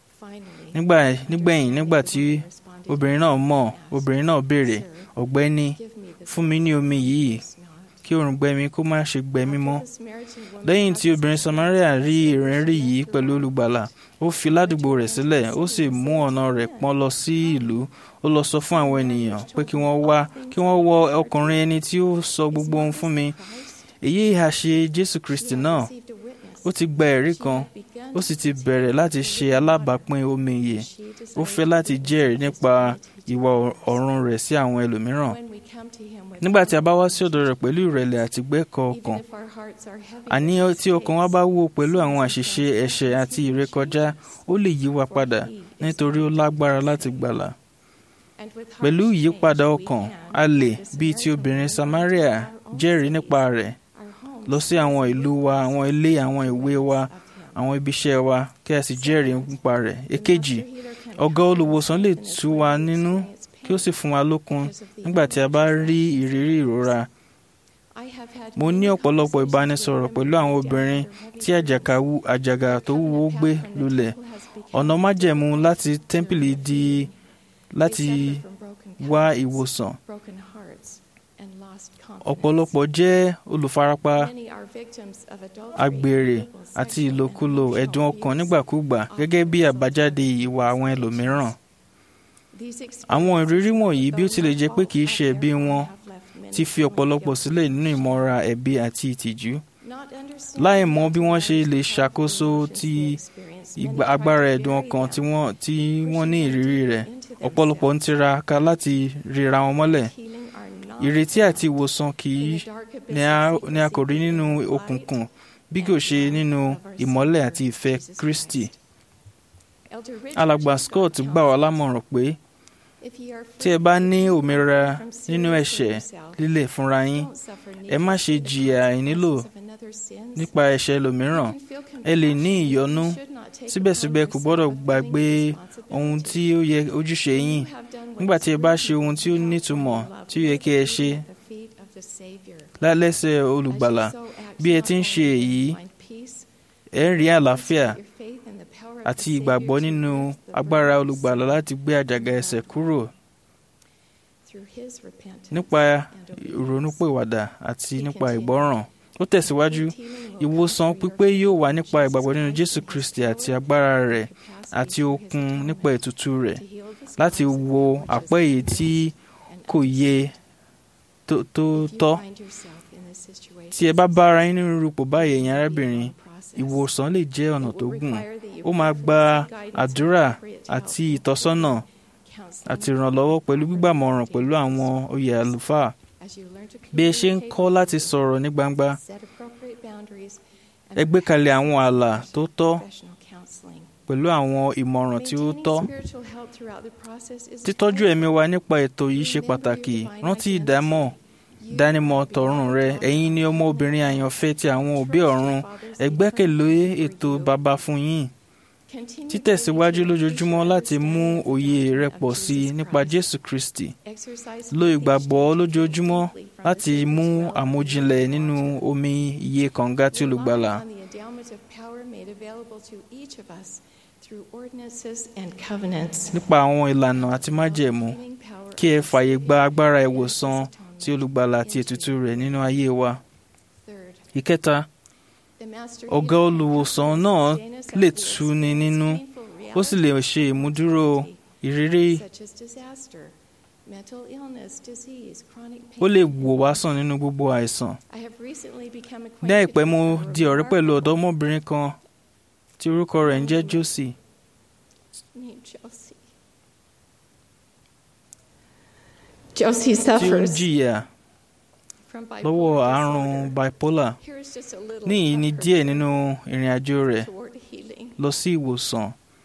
Speaker 6: nígbẹ̀yìn nígbà tí obìnrin náà mọ̀ obìnrin náà béèrè ọ̀gbẹ́ni fún mi ní omi yìí kí òrùngbẹ mi kó má ṣe gbẹ mí mọ́ lẹ́yìn tí obìnrin Samaria rí ìrìnrí yìí pẹ̀lú olùgbàlà ó fi ládùúgbò rẹ̀ sílẹ̀ ó sì mú ọ̀nà rẹ̀ pọ́n lọ sí ìlú ó lọ sọ fún àwọn ènìyàn pé kí wọ́n wá kí wọ́n wọ ọkùnrin ẹni tí ó sọ gbogbo ohun fún mi èyí ìhà ṣe Jésù Kristi náà ó ti gba ẹ̀rí kan ó sì ti bẹ̀rẹ̀ láti ṣe alábàápín omi ìyè ó fẹ́ láti jẹ́rìí nípa ìwà ọ̀run rẹ̀ sí àwọn ẹlòmíràn nígbà tí a bá wá sí ọ̀dọ̀ rẹ̀ pẹ̀lú ìrẹ̀lẹ̀ àti gbẹ́kọ̀ ọkàn àní tí ọkàn wa bá wó pẹ̀lú àwọn àṣìṣe ẹ̀ṣẹ̀ àti ìrékọjá ó lè yí wa padà nítorí ó lágbára láti gbàlà pẹ̀lú ìyípadà ọkàn a lè bíi ti obìnrin Samaria jẹ́rìí nípa rẹ̀ lọ sí àwọn ìlú wa àwọn ilé àwọn ìwé wa àwọn ibiṣẹ́ wa kí a sì jẹ́rìí nípa rẹ̀ èkejì ọ̀gá olùwòsàn lè tú wa nínú kí ó sì fún wa lókun nígbà tí a bá rí ìrírí ìrora mo ní ọ̀pọ̀lọpọ̀ ìbánisọ̀rọ̀ pẹ̀lú àwọn obìnrin tí àjàgà tó wúwo gbé lulẹ̀ ọ̀nà májẹ̀mú láti tẹ́ḿpìlì di láti wá ìwòsàn ọ̀pọ̀lọpọ̀ jẹ́ olùfarapa àgbèrè àti ìlòkulò ẹ̀dùn ọkàn nígbàkúgbà gẹ́gẹ́ bí àbájáde ìwà àwọn ẹlòmíràn. àwọn ìrírí wọ̀nyí bí ó tilẹ̀ jẹ́ pé kìí ṣe ẹ̀bi wọn ti fi ọ̀pọ̀lọpọ̀ sílẹ̀ nínú ìmọ̀ra ẹ̀bi àti ìtìjú. láì mọ bí wọ́n ṣe lè ṣàkóso ti agbára ẹ̀dùn ọkàn tí wọ́n ní ìrírí rẹ̀ ọ̀pọ̀lọpọ̀ ń tiraka láti ríra wọn mọ́lẹ̀ ìrètí àti ìwòsàn kì í ni a kò rí nínú òkùnkùn bí kò ṣe nínú ìmọ́lẹ̀ àti ìfẹ́ Kristi. alàgbà Scott gbà wá lámọ̀ràn pé tí ẹ bá ní òmìnira nínú ẹ̀ṣẹ̀ lílẹ̀ fúnra yín ẹ má ṣe jìyà àìnílò nípa ẹ̀ṣẹ̀ ẹlòmíràn ẹ lè ní ìyọ́nú síbẹ̀síbẹ̀ kò gbọ́dọ̀ gbàgbé ohun tí ó yẹ ojúṣe yín nígbà tí ẹ bá ṣe ohun tí ó nítumọ̀ tí ó yẹ kí ẹ ṣe lálẹ́sẹ̀ olùgbàlà bí ẹ ti ń ṣe èyí ẹ ń rí àlàáfíà àti ìgbàgbọ́ nínú agbára olùgbàlà láti gbé àjàgà ẹ̀ṣẹ̀ kúrò nípa ìrònúpìwàdà àti nípa ìgbọ́ràn ó tẹ̀síwájú ìwòsàn pípé yóò wà nípa ìgbàgbọ́ nínú Jésù Kristi àti agbára rẹ̀ àti okun nípa ètùtù rẹ̀ láti wo àpẹ́ èyí tí kò yẹ tó tọ́ tí ẹ bá bá ara yín nínú rúpò báyìí ẹ̀yin arábìnrin ìwòsàn lè jẹ́ ọ̀nà tó gùn ó máa gba àdúrà àti ìtọ́sọ́nà àti ìrànlọ́wọ́ pẹ̀lú gbígbàmọ̀ràn pẹ̀lú àwọn oyè àlùfáà bí ẹ ṣe ń kọ́ láti sọ̀rọ̀ ní gbangba ẹ gbé kalẹ̀ àwọn ààlà tó tọ́ pẹ̀lú àwọn ìmọ̀ràn tí ó tọ́. títọ́jú ẹ̀mí wa nípa ètò yìí ṣe pàtàkì rántí ìdámọ̀ dánimọ̀ tọ̀run rẹ ẹ̀yin ni ọmọbìnrin àyànfẹ́ ti àwọn òbí ọ̀run ẹ gbẹ́kẹ̀lé ètò baba fún yín títẹ̀síwájú lójoojúmọ́ láti mú òye rẹ pọ̀ sí i nípa Jésù Kristi lo ìgbàgbọ́ lójoojúmọ́ láti mú àmójinlẹ̀ nínú omi iye kànga tí olùgbàlà. nípa àwọn ìlànà àti májẹ̀mú kí ẹ fààyè gba agbára ìwòsàn tí olùgbàlà àti ètùtù rẹ̀ nínú ayé wa. ìkẹta ọ̀gá olùwòsàn náà lè tuni nínú ó sì lè ṣe ìmúdúró ìrírí ó lè wò wá sàn nínú gbogbo àìsàn. ní àìpẹ́ mo di ọ̀rẹ́ pẹ̀lú ọ̀dọ́mọbìnrin kan tí orúkọ rẹ̀ ń jẹ́ Josie.
Speaker 7: Josie
Speaker 6: tí ó ń
Speaker 7: suffers
Speaker 6: jìyà lọ́wọ́ àrùn bipolar níyìí ni díẹ̀ nínú ìrìn àjò rẹ̀
Speaker 7: toward healing
Speaker 6: lọ sí ìwòsàn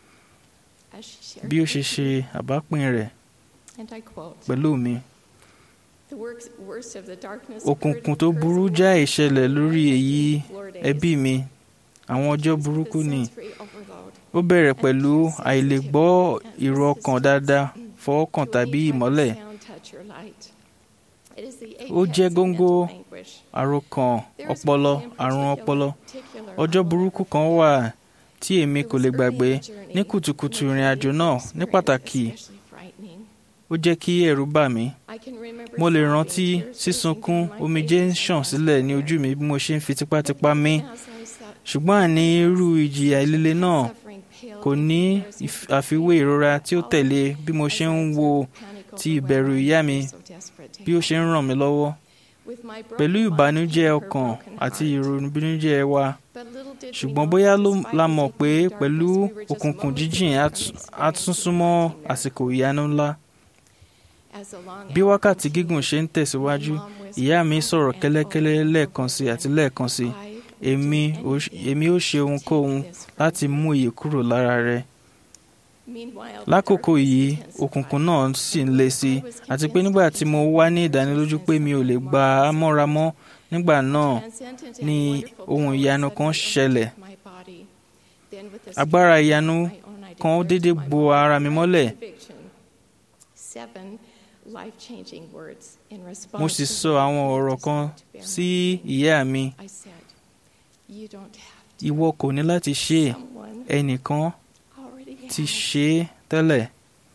Speaker 7: as she shared.
Speaker 6: bí ó ṣe ṣe àbápín rẹ̀
Speaker 7: And I quote,
Speaker 6: pẹ̀lú mi.
Speaker 7: "The works- worst of the darkness
Speaker 6: òkùnkùn
Speaker 7: occurred
Speaker 6: tó
Speaker 7: in
Speaker 6: burú
Speaker 7: personal
Speaker 6: jáì
Speaker 7: life
Speaker 6: ṣẹlẹ̀
Speaker 7: in
Speaker 6: lórí
Speaker 7: my
Speaker 6: èyí
Speaker 7: floor days.
Speaker 6: ẹbí mi àwọn ọjọ́
Speaker 7: Because of
Speaker 6: burúkú
Speaker 7: the
Speaker 6: ni
Speaker 7: sensory overload.
Speaker 6: ó bẹ̀rẹ̀ pẹ̀lú àìlègbọ́ ìró ọkàn dáadáa fọwọ́kàn tàbí ìmọ́lẹ̀
Speaker 7: Sound, touch, or light. It is the
Speaker 6: ó jẹ́
Speaker 7: apex of
Speaker 6: góńgó
Speaker 7: mental anguish.
Speaker 6: àròkàn
Speaker 7: There is
Speaker 6: ọpọlọ
Speaker 7: one in
Speaker 6: àrùn
Speaker 7: particular-
Speaker 6: ọpọlọ
Speaker 7: particular
Speaker 6: ọjọ́
Speaker 7: I will
Speaker 6: burúkú
Speaker 7: never
Speaker 6: kan
Speaker 7: forget.
Speaker 6: wà tí èmi
Speaker 7: It
Speaker 6: kò
Speaker 7: was
Speaker 6: lè
Speaker 7: early
Speaker 6: gbàgbé
Speaker 7: in the journey,
Speaker 6: ní kùtùkùtù
Speaker 7: and
Speaker 6: ìrìn àjò náà
Speaker 7: the
Speaker 6: ní
Speaker 7: experience
Speaker 6: pàtàkì
Speaker 7: especially frightening.
Speaker 6: ó jẹ́ kí ẹ̀rù bà mí
Speaker 7: I can remember
Speaker 6: mo lè
Speaker 7: sobbing,
Speaker 6: rántí
Speaker 7: tears
Speaker 6: sísunkún
Speaker 7: racing down my
Speaker 6: omijé ń
Speaker 7: face
Speaker 6: ṣàn
Speaker 7: as I
Speaker 6: sílẹ̀ ní
Speaker 7: sat
Speaker 6: ojú mi
Speaker 7: there.
Speaker 6: bí mo ṣe ń fi tipátipá mí
Speaker 7: As I sat
Speaker 6: ṣùgbọ́n àní irú ìjìyà líle náà
Speaker 7: suffering paled
Speaker 6: kò
Speaker 7: in
Speaker 6: ní
Speaker 7: comparison
Speaker 6: ìf-
Speaker 7: to the
Speaker 6: àfiwé
Speaker 7: fear
Speaker 6: ìrora
Speaker 7: of
Speaker 6: tí ó
Speaker 7: falling
Speaker 6: tẹ̀lé bí mo
Speaker 7: as
Speaker 6: ṣe
Speaker 7: I
Speaker 6: ń
Speaker 7: observed
Speaker 6: wo
Speaker 7: panic
Speaker 6: ti
Speaker 7: overwhelm
Speaker 6: ìbẹ̀rù
Speaker 7: me
Speaker 6: ìyá
Speaker 7: and
Speaker 6: mi
Speaker 7: so desperate to
Speaker 6: bí ó
Speaker 7: help.
Speaker 6: ṣe ń ràn mí lọ́wọ́
Speaker 7: With my broken
Speaker 6: pẹ̀lú
Speaker 7: mind
Speaker 6: ìbànújẹ́
Speaker 7: came her
Speaker 6: ọkàn
Speaker 7: broken
Speaker 6: àti
Speaker 7: heart.
Speaker 6: ìrònúbínújẹ́ wa
Speaker 7: But little did we
Speaker 6: ṣùgbọ́n
Speaker 7: know
Speaker 6: bóyá
Speaker 7: that
Speaker 6: ló
Speaker 7: despite
Speaker 6: la
Speaker 7: the
Speaker 6: mọ̀ pé
Speaker 7: deepening
Speaker 6: pẹ̀lú
Speaker 7: darkness, we were just
Speaker 6: òkùnkùn
Speaker 7: moments
Speaker 6: jíjìn
Speaker 7: away
Speaker 6: á
Speaker 7: from
Speaker 6: tún- á
Speaker 7: experiencing
Speaker 6: tún súnmọ́
Speaker 7: a mighty
Speaker 6: àsìkò
Speaker 7: miracle.
Speaker 6: ìyanu ńlá
Speaker 7: As the long
Speaker 6: bí
Speaker 7: hour
Speaker 6: wákàtí
Speaker 7: continued,
Speaker 6: gígùn ṣe ń tẹ̀síwájú
Speaker 7: my mom whispered
Speaker 6: ìyá mi
Speaker 7: over
Speaker 6: sọ̀rọ̀
Speaker 7: and
Speaker 6: kẹ́lẹ́kẹ́lẹ́
Speaker 7: over
Speaker 6: lẹ́ẹ̀kan sí àti
Speaker 7: again,
Speaker 6: lẹ́ẹ̀kan sí
Speaker 7: "I will
Speaker 6: èmi
Speaker 7: do
Speaker 6: ò ṣ-
Speaker 7: anything
Speaker 6: èmi ó ṣe
Speaker 7: to
Speaker 6: ohunkóhun
Speaker 7: take this from
Speaker 6: láti
Speaker 7: you."
Speaker 6: mú èyí kúrò lára rẹ
Speaker 7: Meanwhile, the
Speaker 6: lákòókò
Speaker 7: darkness
Speaker 6: yìí
Speaker 7: intensified.
Speaker 6: òkùnkùn náà sì ń le sí i
Speaker 7: I was
Speaker 6: àti pé
Speaker 7: convinced
Speaker 6: nígbà
Speaker 7: that
Speaker 6: tí mo
Speaker 7: he
Speaker 6: wá ní
Speaker 7: was
Speaker 6: ìdánilójú pé mi ò lè gba á mọ́ra mọ́ nígbà náà
Speaker 7: Transcendent and
Speaker 6: ni
Speaker 7: wonderful
Speaker 6: ohun
Speaker 7: power
Speaker 6: ìyanu kan
Speaker 7: suddenly
Speaker 6: ṣẹlẹ̀.
Speaker 7: entered my body. Then with the
Speaker 6: agbára
Speaker 7: strength of
Speaker 6: ìyanu
Speaker 7: my own, I
Speaker 6: kan ó
Speaker 7: declared
Speaker 6: dédé
Speaker 7: to my
Speaker 6: bo
Speaker 7: mom
Speaker 6: ara mi
Speaker 7: my
Speaker 6: mọ́lẹ̀
Speaker 7: conviction. Seven life-changing words in
Speaker 6: mo
Speaker 7: response
Speaker 6: sì
Speaker 7: to
Speaker 6: sọ
Speaker 7: the
Speaker 6: àwọn
Speaker 7: opportunity
Speaker 6: ọ̀rọ̀ kan
Speaker 7: to bear my
Speaker 6: sí
Speaker 7: pain.
Speaker 6: ìyá mi
Speaker 7: I said, "You don't have to.
Speaker 6: ìwọ kò ní láti ṣe é
Speaker 7: Someone
Speaker 6: ẹnìkan
Speaker 7: already
Speaker 6: ti
Speaker 7: has."
Speaker 6: ṣe é tẹ́lẹ̀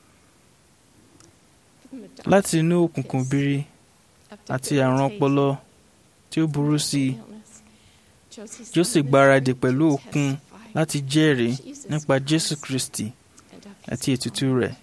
Speaker 7: From the dark
Speaker 6: láti inú òkùnkùn biri
Speaker 7: of
Speaker 6: àti àrùn
Speaker 7: debilitating
Speaker 6: ọpọlọ tí ó burú sí i
Speaker 7: illness, Josie
Speaker 6: Jósè
Speaker 7: summoned
Speaker 6: gbáradì
Speaker 7: strength
Speaker 6: pẹ̀lú
Speaker 7: to
Speaker 6: òkun
Speaker 7: testify
Speaker 6: láti jẹ́rìí
Speaker 7: Jesus
Speaker 6: nípa Jésù
Speaker 7: Christ
Speaker 6: Kristi
Speaker 7: and of his
Speaker 6: àti ètùtù
Speaker 7: power.
Speaker 6: rẹ̀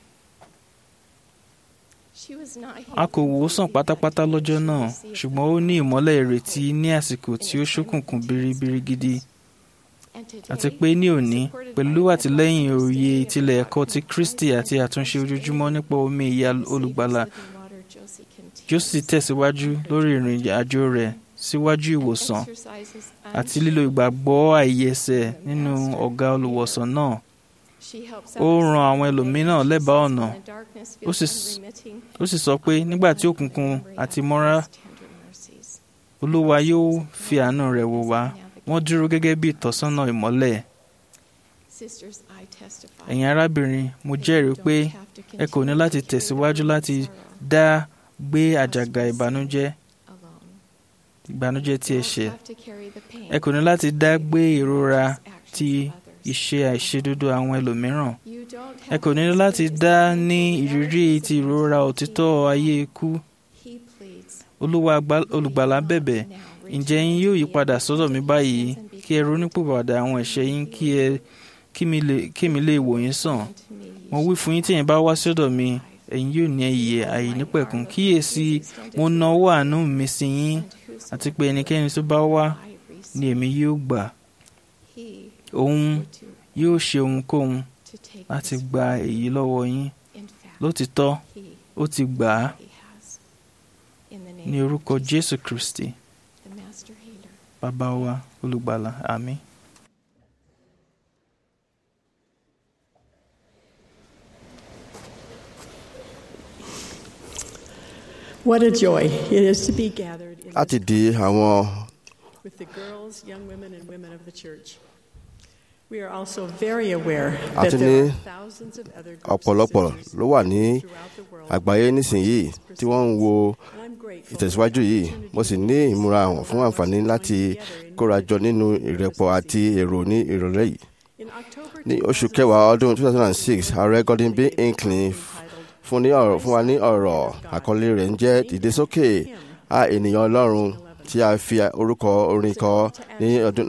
Speaker 7: She was not
Speaker 6: a kò
Speaker 7: healed
Speaker 6: wò ó sàn
Speaker 7: completely
Speaker 6: pátápátá
Speaker 7: that day.
Speaker 6: lọ́jọ́
Speaker 7: She
Speaker 6: náà
Speaker 7: received
Speaker 6: ṣùgbọ́n ó
Speaker 7: the
Speaker 6: ní
Speaker 7: power
Speaker 6: ìmọ́lẹ̀
Speaker 7: of
Speaker 6: ìrètí
Speaker 7: hope
Speaker 6: ní àsìkò
Speaker 7: in
Speaker 6: tí
Speaker 7: a
Speaker 6: ó
Speaker 7: time of
Speaker 6: ṣókùnkùn
Speaker 7: intense
Speaker 6: biribiri gidi
Speaker 7: darkness. And today,
Speaker 6: àti pé ní òní
Speaker 7: supported
Speaker 6: pẹ̀lú
Speaker 7: by
Speaker 6: àtìlẹ́yìn
Speaker 7: God's
Speaker 6: òye
Speaker 7: understanding of
Speaker 6: ìtìlẹ̀
Speaker 7: the
Speaker 6: ẹ̀kọ́ ti
Speaker 7: doctrine of
Speaker 6: Kristi
Speaker 7: Christ
Speaker 6: àti
Speaker 7: and
Speaker 6: àtúnṣe
Speaker 7: understanding
Speaker 6: ojoojúmọ́ nípa omi
Speaker 7: of
Speaker 6: ìyá
Speaker 7: the Savior's
Speaker 6: olùgbàlà
Speaker 7: living water, Josie continues
Speaker 6: Jósè tẹ̀síwájú lórí ìrìn àjò rẹ̀ síwájú
Speaker 7: and
Speaker 6: ìwòsàn
Speaker 7: exercises
Speaker 6: àti lílo ìgbàgbọ́ àìyẹsẹ̀ nínú ọ̀gá olùwòsàn náà
Speaker 7: She helps
Speaker 6: ó
Speaker 7: others
Speaker 6: ran àwọn
Speaker 7: see the
Speaker 6: ẹlòmíràn
Speaker 7: way
Speaker 6: lẹ́bàá
Speaker 7: Jesus
Speaker 6: ọ̀nà
Speaker 7: in the darkness
Speaker 6: ó
Speaker 7: feels
Speaker 6: sì s-
Speaker 7: unremitting.
Speaker 6: ó sì sọ pé nígbà tí òkùnkùn àti mọ́ra
Speaker 7: His tender mercies.
Speaker 6: olúwa yóò fi àánú rẹ̀ wò wá wọ́n dúró gẹ́gẹ́ bí ìtọ́sọ́nà ìmọ́lẹ̀
Speaker 7: Sisters, I testify.
Speaker 6: ẹ̀yin arábìnrin mo jẹ́rìí pé ẹ kò ní láti tẹ̀síwájú láti dá gbé àjàgà ìbànújẹ́ ìbànújẹ́ tí ẹ ṣẹ̀ ẹ kò ní láti dá gbé ìrora ti ìṣe àìṣedódó àwọn ẹlòmíràn ẹ kò ní láti dá ní ìrírí ti ìrora òtítọ́ ayé ikú olúwa àgbà- olùgbàlà bẹ̀bẹ̀ ǹjẹ́ yín yóò yí padà sọ́dọ̀ mi báyìí kí ẹ ronúpìwàdà àwọn ẹ̀ṣẹ̀ yín kí ẹ kí mi lè- kí mi lè wò yín sàn mo wí fún yín tí ẹ̀yin bá wá sọ́dọ̀ mi ẹ̀yin yóò ní ìyè àìnípẹ̀kun kíyèsí mo nawọ́ àánú mi sí yín àti pé ẹnikẹ́ni tó bá wá ni èmi yóò gbà òun yóò ṣe ohunkóhun láti gba èyí lọ́wọ́ yín lótìtọ́ ó ti gbà á ní orúkọ Jésù Kristi bàbá wa olùgbàlà àmín.
Speaker 2: What a joy it is to be gathered in
Speaker 8: láti di àwọn
Speaker 2: with the girls, young women, and women of the church. We are also very aware
Speaker 8: A
Speaker 2: that
Speaker 8: tún
Speaker 2: there
Speaker 8: ní
Speaker 2: are thousands of other groups
Speaker 8: ọ̀pọ̀lọpọ̀
Speaker 2: and sisters
Speaker 8: ló wà ní
Speaker 2: throughout the world.
Speaker 8: àgbáyé nísìnyìí tí wọ́n ń wo
Speaker 2: And I'm grateful
Speaker 8: ìtẹ̀síwájú yìí mo sì ní ìmúra hàn fún àǹfààní láti kórajọ nínú ìrẹ́pọ̀ àti èrò ní ìrọ̀lẹ́ yìí.
Speaker 2: in October
Speaker 8: ní oṣù kẹwàá ọdún 2006 ààrẹ Gordon B. Hinckley fún ní ọ̀rọ̀ fún wa ní ọ̀rọ̀ àkọlé rẹ̀ ń jẹ́ ìdésókè a ènìyàn ọlọ́run tí a fi orúkọ orin kọ ní ọdún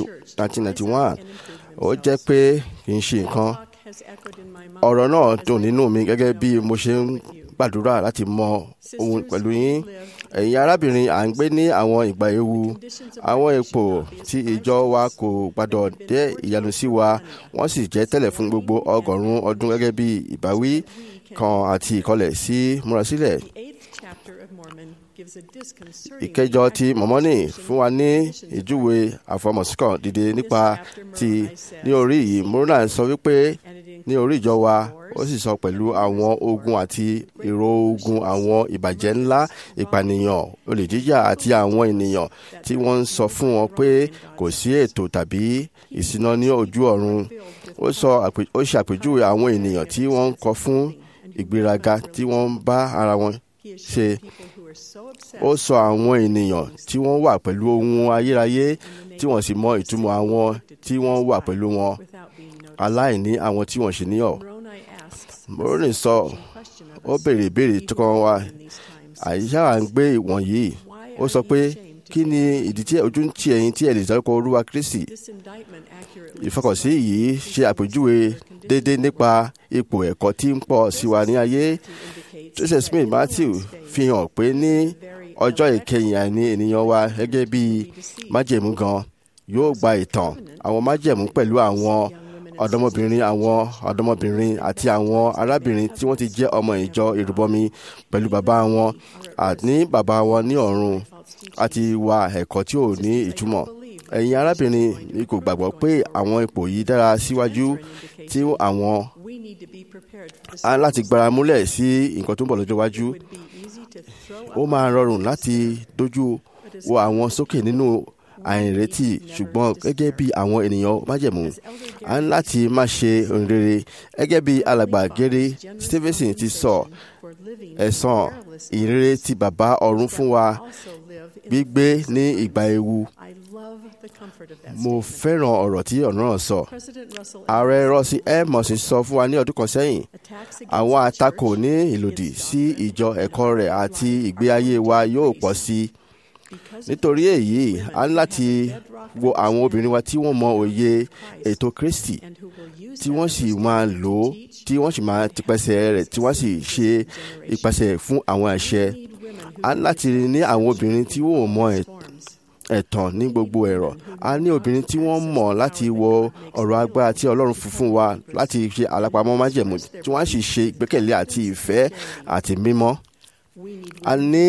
Speaker 8: 1991 ó jẹ́ pé kì í ṣe nǹkan
Speaker 2: has echoed in my mind
Speaker 8: ọ̀rọ̀ náà dùn nínú mi gẹ́gẹ́ bí mo ṣe ń gbàdúrà láti mọ ohun pẹ̀lú yín ẹ̀yin arábìnrin à ń gbé ní àwọn ìgbà ewu àwọn ipò tí ìjọ wa kò gbàdọ̀ dé ìyanu sí wa wọ́n sì jẹ́ tẹ́lẹ̀ fún gbogbo ọgọ́rùn-ún ọdún gẹ́gẹ́ bí ìbáwí kan àti ìkọlẹ̀ sí múrasílẹ̀
Speaker 2: the eighth chapter of Mormon gives a disconcerting
Speaker 8: ìkẹjọ ti mọ̀mọ́nì fún wa ní ìjúwe àfọmọ̀síkàn dìde nípa ti ní orí yìí mọ́rọ́nà sọ wípé ní orí ìjọ wa ó sì sọ pẹ̀lú àwọn ogun àti èrò ogun àwọn ìbàjẹ́ ńlá ìpànìyàn olè jíjà àti àwọn ènìyàn tí wọ́n ń sọ fún wọn pé kò sí ètò tàbí ìṣúná ní ojú ọ̀run ó sọ àpè- ó ṣe àpèjúwe àwọn ènìyàn tí wọ́n ń kọ fún ìgbéraga tí wọ́n ń bá ara wọn ṣe
Speaker 2: people who are so obsessed
Speaker 8: ó sọ àwọn ènìyàn tí wọ́n wà pẹ̀lú ohun ayérayé tí wọ́n sì mọ ìtumọ̀ àwọn tí wọ́n wà pẹ̀lú wọn
Speaker 2: without being noticed.
Speaker 8: aláìní àwọn tí wọ́n ṣe níyọ̀.
Speaker 2: Moroni asks
Speaker 8: Moroni sọ
Speaker 2: question of
Speaker 8: ó
Speaker 2: us
Speaker 8: béèrè ìbéèrè tó kàn wá
Speaker 2: in these times.
Speaker 8: àyíṣà à ń gbé ìwọ̀nyí ó sọ pé kí ni ìdí tí ojú ń tì ẹ̀yin tí ẹ lè dárúkọ olúwa kristi
Speaker 2: This indictment accurately
Speaker 8: ìfọkànsí yìí ṣe àpèjúwe déédéé nípa ipò ẹ̀kọ́ tí ń pọ̀ sí wa ní ayé
Speaker 2: indicates
Speaker 8: joseph smith matthew fi hàn pé ní ọjọ́ ìkẹyìn àìní ènìyàn wa gẹ́gẹ́ bí májẹ̀mú gan yóò gba ìtàn àwọn májẹ̀mú pẹ̀lú àwọn ọ̀dọ́mọbìnrin àwọn ọ̀dọ́mọbìnrin àti àwọn arábìnrin tí wọ́n ti jẹ́ ọmọ ìjọ ìrúbọmi pẹ̀lú bàbá wọn àní bàbá wọn ní ọ̀run àti wa ẹ̀kọ́ tí ò ní ìtumọ̀ ẹ̀yin arábìnrin mi kò gbàgbọ́ pé àwọn ipò yìí dára síwájú tí àwọn
Speaker 2: we need to be prepared for the
Speaker 8: á láti gbára múlẹ̀ sí nǹkan tó ń bọ̀ lọ́jọ́ iwájú
Speaker 2: would be easy to throw
Speaker 8: ó
Speaker 2: up
Speaker 8: máa rọrùn láti dojú wo àwọn sókè nínú àìrètí ṣùgbọ́n gẹ́gẹ́ bí àwọn ènìyàn májẹ̀mú a ń láti má ṣe ohun rere gẹ́gẹ́ bí alàgbà gẹ́rẹ́ stevenson ti sọ
Speaker 2: for living
Speaker 8: ẹ̀san ìrere ti bàbá ọ̀run fún wa
Speaker 2: also live in
Speaker 8: gbígbé ní ìgbà ewu
Speaker 2: I love the comfort of that
Speaker 8: mo
Speaker 2: statement.
Speaker 8: fẹ́ràn ọ̀rọ̀ tí ọ̀nà náà sọ
Speaker 2: President Russell
Speaker 8: ààrẹ rọ́ọ̀sì ẹ̀mọ̀sì sọ fún wa ní ọdún kan sẹ́yìn
Speaker 2: attacks against
Speaker 8: àwọn
Speaker 2: the
Speaker 8: àtakò
Speaker 2: church
Speaker 8: ní ìlòdì sí ìjọ ẹ̀kọ́ rẹ̀ àti ìgbé ayé wa yóò pọ̀ sí i
Speaker 2: because of
Speaker 8: nítorí èyí a ní láti wo àwọn obìnrin wa tí wọ́n mọ òye ètò Kristi
Speaker 2: and who will use
Speaker 8: tí
Speaker 2: that
Speaker 8: wọ́n sì máa lò ó tí wọ́n sì máa tipẹ́sẹ̀ rẹ̀ tí wọ́n sì ṣe ìpàṣẹ fún àwọn àṣẹ
Speaker 2: need women who
Speaker 8: a ní láti ní àwọn obìnrin tí wọ́n mọ ẹ̀-
Speaker 2: forms
Speaker 8: ẹ̀tàn ní gbogbo ẹ̀rọ a ní obìnrin tí wọ́n mọ̀ láti wo ọ̀rọ̀ agbára tí Ọlọ́run fún fún wa láti ṣe àlápamọ́ májẹ̀mú tí wọ́n sì ṣe ìgbẹ́kẹ̀lé àti ìfẹ́ àti mímọ́
Speaker 2: we need
Speaker 8: a ní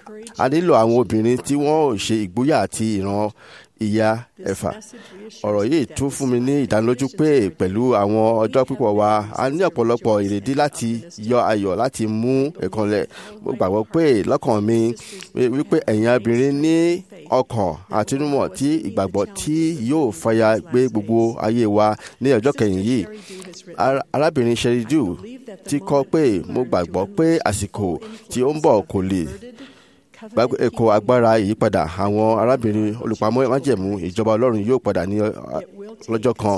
Speaker 8: a nílò àwọn obìnrin tí wọ́n ò ṣe ìgboyà àti ìran ìyá ẹ̀fà ọ̀rọ̀ yìí tún fún mi ní ìdánilójú pé pẹ̀lú àwọn ọjọ́ pípọ̀ wa a ní ọ̀pọ̀lọpọ̀ ìrèdí láti yọ ayọ̀ láti mú ẹ̀kanlẹ̀ mo gbàgbọ́ pé lọ́kàn mi wípé ẹ̀yin obìnrin ní ọkàn àtinúmọ̀ tí ìgbàgbọ́ tí yóò fàyà gbé gbogbo ayé wa ní ọjọ́ kẹyìn yìí Ar- arábìnrin Sheridu ti kọ pé mo gbàgbọ́ pé àsìkò tí ó ń bọ̀ kò lè gbàgbé ẹ̀kọ́ agbára ìyípadà àwọn arábìnrin olùpamọ́ májẹ̀mú ìjọba ọlọ́run yóò padà ní ọ- lọ́jọ́ kan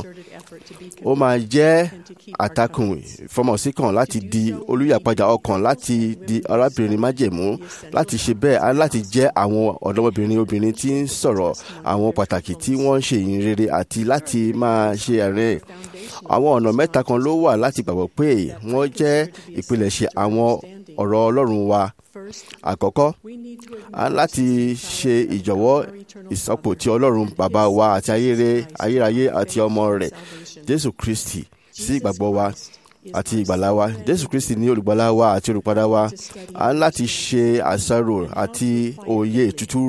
Speaker 8: ó máa jẹ́ àtakùn ìfọmọ̀síkàn láti di olùyàpadà ọkàn láti di arábìnrin májẹ̀mú láti ṣe bẹ́ẹ̀ á láti jẹ́ àwọn ọ̀dọ́mọbìnrin obìnrin tí ń sọ̀rọ̀ àwọn pàtàkì tí wọ́n ń ṣe ìyìn rere àti láti máa ṣe àárẹ̀ àwọn ọ̀nà mẹ́ta kan ló wà láti gbàgbọ́ pé wọ́n jẹ́ ìpilẹ̀ṣẹ̀ àwọn ọ̀rọ̀ ọlọ́run wa àkọ́kọ́ a ní láti ṣe ìjọ̀wọ́ ìsọpọ̀ tí ọlọ́run bàbá wa àti ayére ayérayé àti ọmọ rẹ̀ jésù kristi sí ìgbàgbọ́ wa àti ìgbàlá wa jésù kristi ní olùgbàlà wa àti olùpadà wa a ní láti ṣe àṣàrò àti òye ìtútù rẹ̀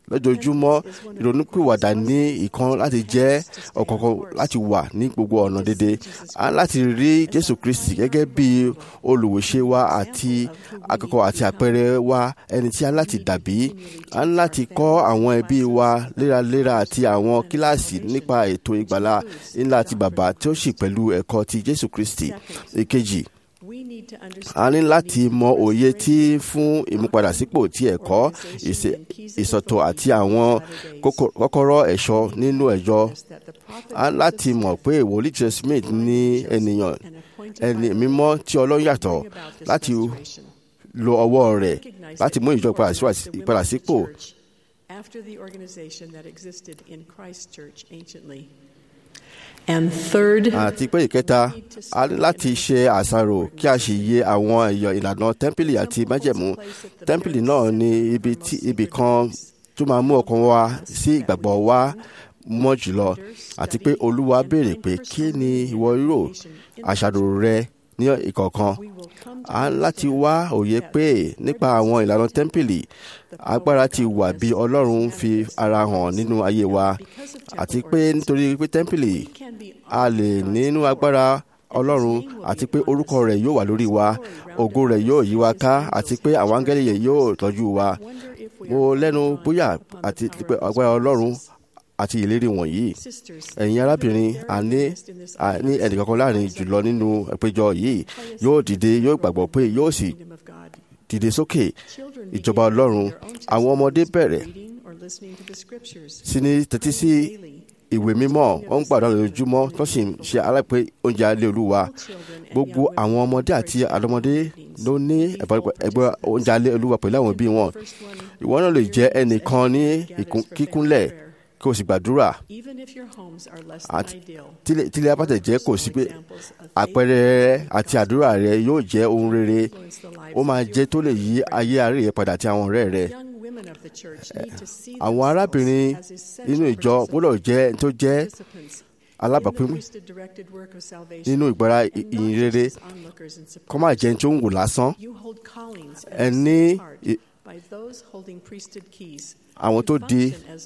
Speaker 8: lójoojúmọ́ ìrònúpìwàdà ní ìkan láti jẹ́ ọ̀kọ̀ọ̀kan láti wà ní gbogbo ọ̀nà dédé a ń láti rí jésù kristi gẹ́gẹ́ bí olùwòṣe wa àti akẹ́kọ̀ọ́ àti àpẹẹrẹ wa ẹni tí a ń láti dàbí a ń láti kọ́ àwọn ẹbí wa léraléra àti àwọn kíláàsì nípa ètò ìgbàlá ńlá ti bàbá tí ó sì pẹ̀lú ẹ̀kọ́ ti jésù kristi èkejì a ní láti mọ òye tí fún ìmúpadàsípò ti ẹ̀kọ́ ìsọ̀tọ̀ àti àwọn kọ́kọ́rọ́ ẹ̀ṣọ́ nínú ẹ̀jọ́ a ní láti mọ̀ pé wòlíì joseph smith ní ènìyàn ẹni mímọ́ tí ọlọ́run yàtọ̀ láti lo ọwọ́ rẹ̀ láti mú ìjọ ìpadàsípò.
Speaker 2: After the organization that existed in Christ Church anciently. And third,
Speaker 8: àti pé ìkẹta a ní láti ṣe àṣàrò kí a sì yẹ àwọn ẹ̀yọ̀ ìlànà tẹ́ḿpìlì àti májẹ̀mú tẹ́ḿpìlì náà ní ibi tí ibì kan tó máa mú ọkàn wa sí ìgbàgbọ́ wa mọ́ jùlọ àti pé olúwa béèrè pé kí ni ìwọ rò àṣàrò rẹ ní ìkọ̀ọ̀kan a ń láti wá òye pé nípa àwọn ìlànà tẹ́ḿpìlì agbára ti wà bí ọlọ́run fi ara hàn nínú ayé wa àti pé nítorí pé tẹ́ḿpìlì a lè nínú agbára ọlọ́run àti pé orúkọ rẹ̀ yóò wà lórí wa ògo rẹ̀ yóò yí wa ká àti pé àwọn áńgẹ́lì yẹn yóò tọ́jú wa mo lẹ́nu bóyá àti pé agbára ọlọ́run àti ìlérí wọ̀nyí ẹ̀yin arábìnrin àní àní ẹnìkankan láàrin jùlọ nínú ìpéjọ yìí yóò dìde yóò gbàgbọ́ pé yóò sì dìde sókè ìjọba ọlọ́run àwọn ọmọdé bẹ̀rẹ̀ sí ní tẹ́tí sí ìwé mímọ́ wọ́n ń gbàdúrà lójoojúmọ́ tó sì ń ṣe alápè oúnjẹ alẹ́ olúwa gbogbo àwọn ọmọdé àti àdọ́mọdé ló ní ẹgbẹ́ oúnjẹ alẹ́ olúwa pẹ̀lú àwọn òbí wọn ìwọ náà lè jẹ́ ẹnìkan ní kíkúnlẹ̀ kí o sì gbàdúrà tílé abátẹ̀ jẹ́ kò sí pé àpẹẹrẹ rẹ àti àdúrà rẹ yóò jẹ́ ohun rere ó máa jẹ́ tó lè yí ayé àárẹ̀ yẹn padà àti àwọn ọ̀rẹ́ rẹ àwọn arábìnrin nínú ìjọ gbọ́dọ̀ jẹ́ tó jẹ́ alábàápín nínú ìgbára ìyìn rere kọ́ máa jẹ́ tó ń wò lásán ẹ ní àwọn tó di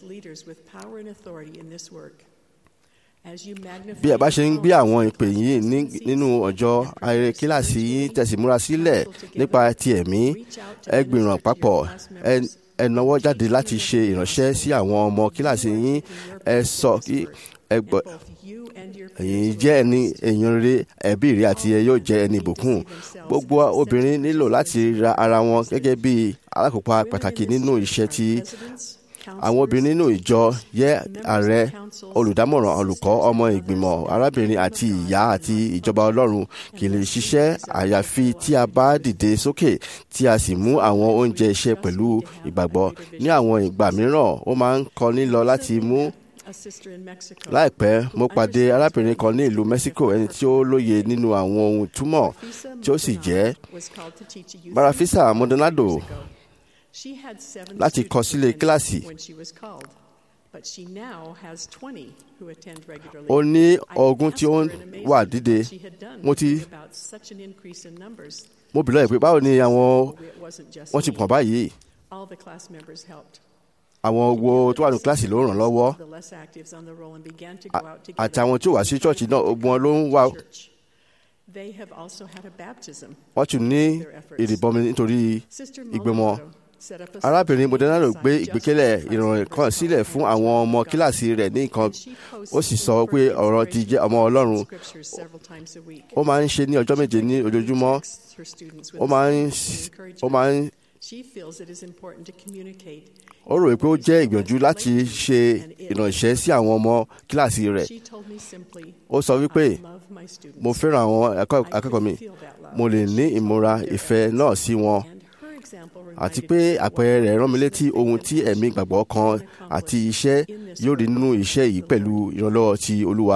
Speaker 8: bí ẹ bá ṣe ń gbé àwọn ìpè yìí nínú ọjọ́ ayẹyẹ kíláàsì yìí tẹ̀símúra sílẹ̀ nípa ti ẹ̀mí ẹ gbìràn papọ̀ ẹ náwó jáde láti ṣe ìránṣẹ́ sí àwọn ọmọ kíláàsì yín ẹ sọ kí ẹ gbọ́ ẹ̀yin jẹ́ ẹni èèyàn rere ẹbí rẹ àti ẹ yóò jẹ́ ẹni ìbùkún gbogbo obìnrin nílò láti ra ara wọn gẹ́gẹ́ bí alákòópa pàtàkì nínú iṣẹ́ tí àwọn obìnrin nínú ìjọ yẹ ààrẹ olùdámọ̀ràn olùkọ́ ọmọ ìgbìmọ̀ arábìnrin àti ìyá àti ìjọba ọlọ́run kì í lè ṣiṣẹ́ àyàfi tí a bá dìde sókè tí a sì mú àwọn oúnjẹ iṣẹ́ pẹ̀lú ìgbàgbọ́ ní àwọn ìgbà mìíràn ó máa ń kọni lọ láti mú láìpẹ́ mo pàdé arábìnrin kan ní ìlú Mexico ẹni tí ó lóye nínú àwọn ohun túmọ̀ tí ó sì jẹ́ Barafisa Maldonado láti kọ sílé kíláàsì. ó ní ogún tí ó wà dídé mo ti mo bìlọ̀ pé báwo ni àwọn wọ́n ti pọ̀ báyìí àwọn wo tó wà ní kíláàsì ló ràn lọ́wọ́ àti àwọn tí ó wá sí ṣọ́ọ̀ṣì náà ogun wọn ló ń wá wọ́n tún ní ìrìbọmi nítorí ìgbìmọ̀ arábìnrin Maldonado gbé ìgbékẹ̀lẹ̀ ìrànlẹ́ kan sílẹ̀ fún àwọn ọmọ kíláàsì rẹ̀ ní nǹkan ó sì sọ pé ọ̀rọ̀ ti jẹ́ ọmọ Ọlọ́run ó máa ń ṣe ní ọjọ́ méje ní ojoojúmọ́ ó máa ń ó máa ń ó rò pé ó jẹ́ ìgbìyànjú láti ṣe ìrànṣẹ́ sí àwọn ọmọ kíláàsì rẹ̀ ó sọ wípé mo fẹ́ràn àwọn akẹ́kọ̀ọ́ mi mo lè ní ìmúra ìfẹ́ náà sí wọn àti pé àpẹẹrẹ rẹ̀ rán mi létí ohun tí ẹ̀mí ìgbàgbọ́ kan àti iṣẹ́ yóò rí nínú iṣẹ́ yìí pẹ̀lú ìrànlọ́wọ́ ti Olúwa.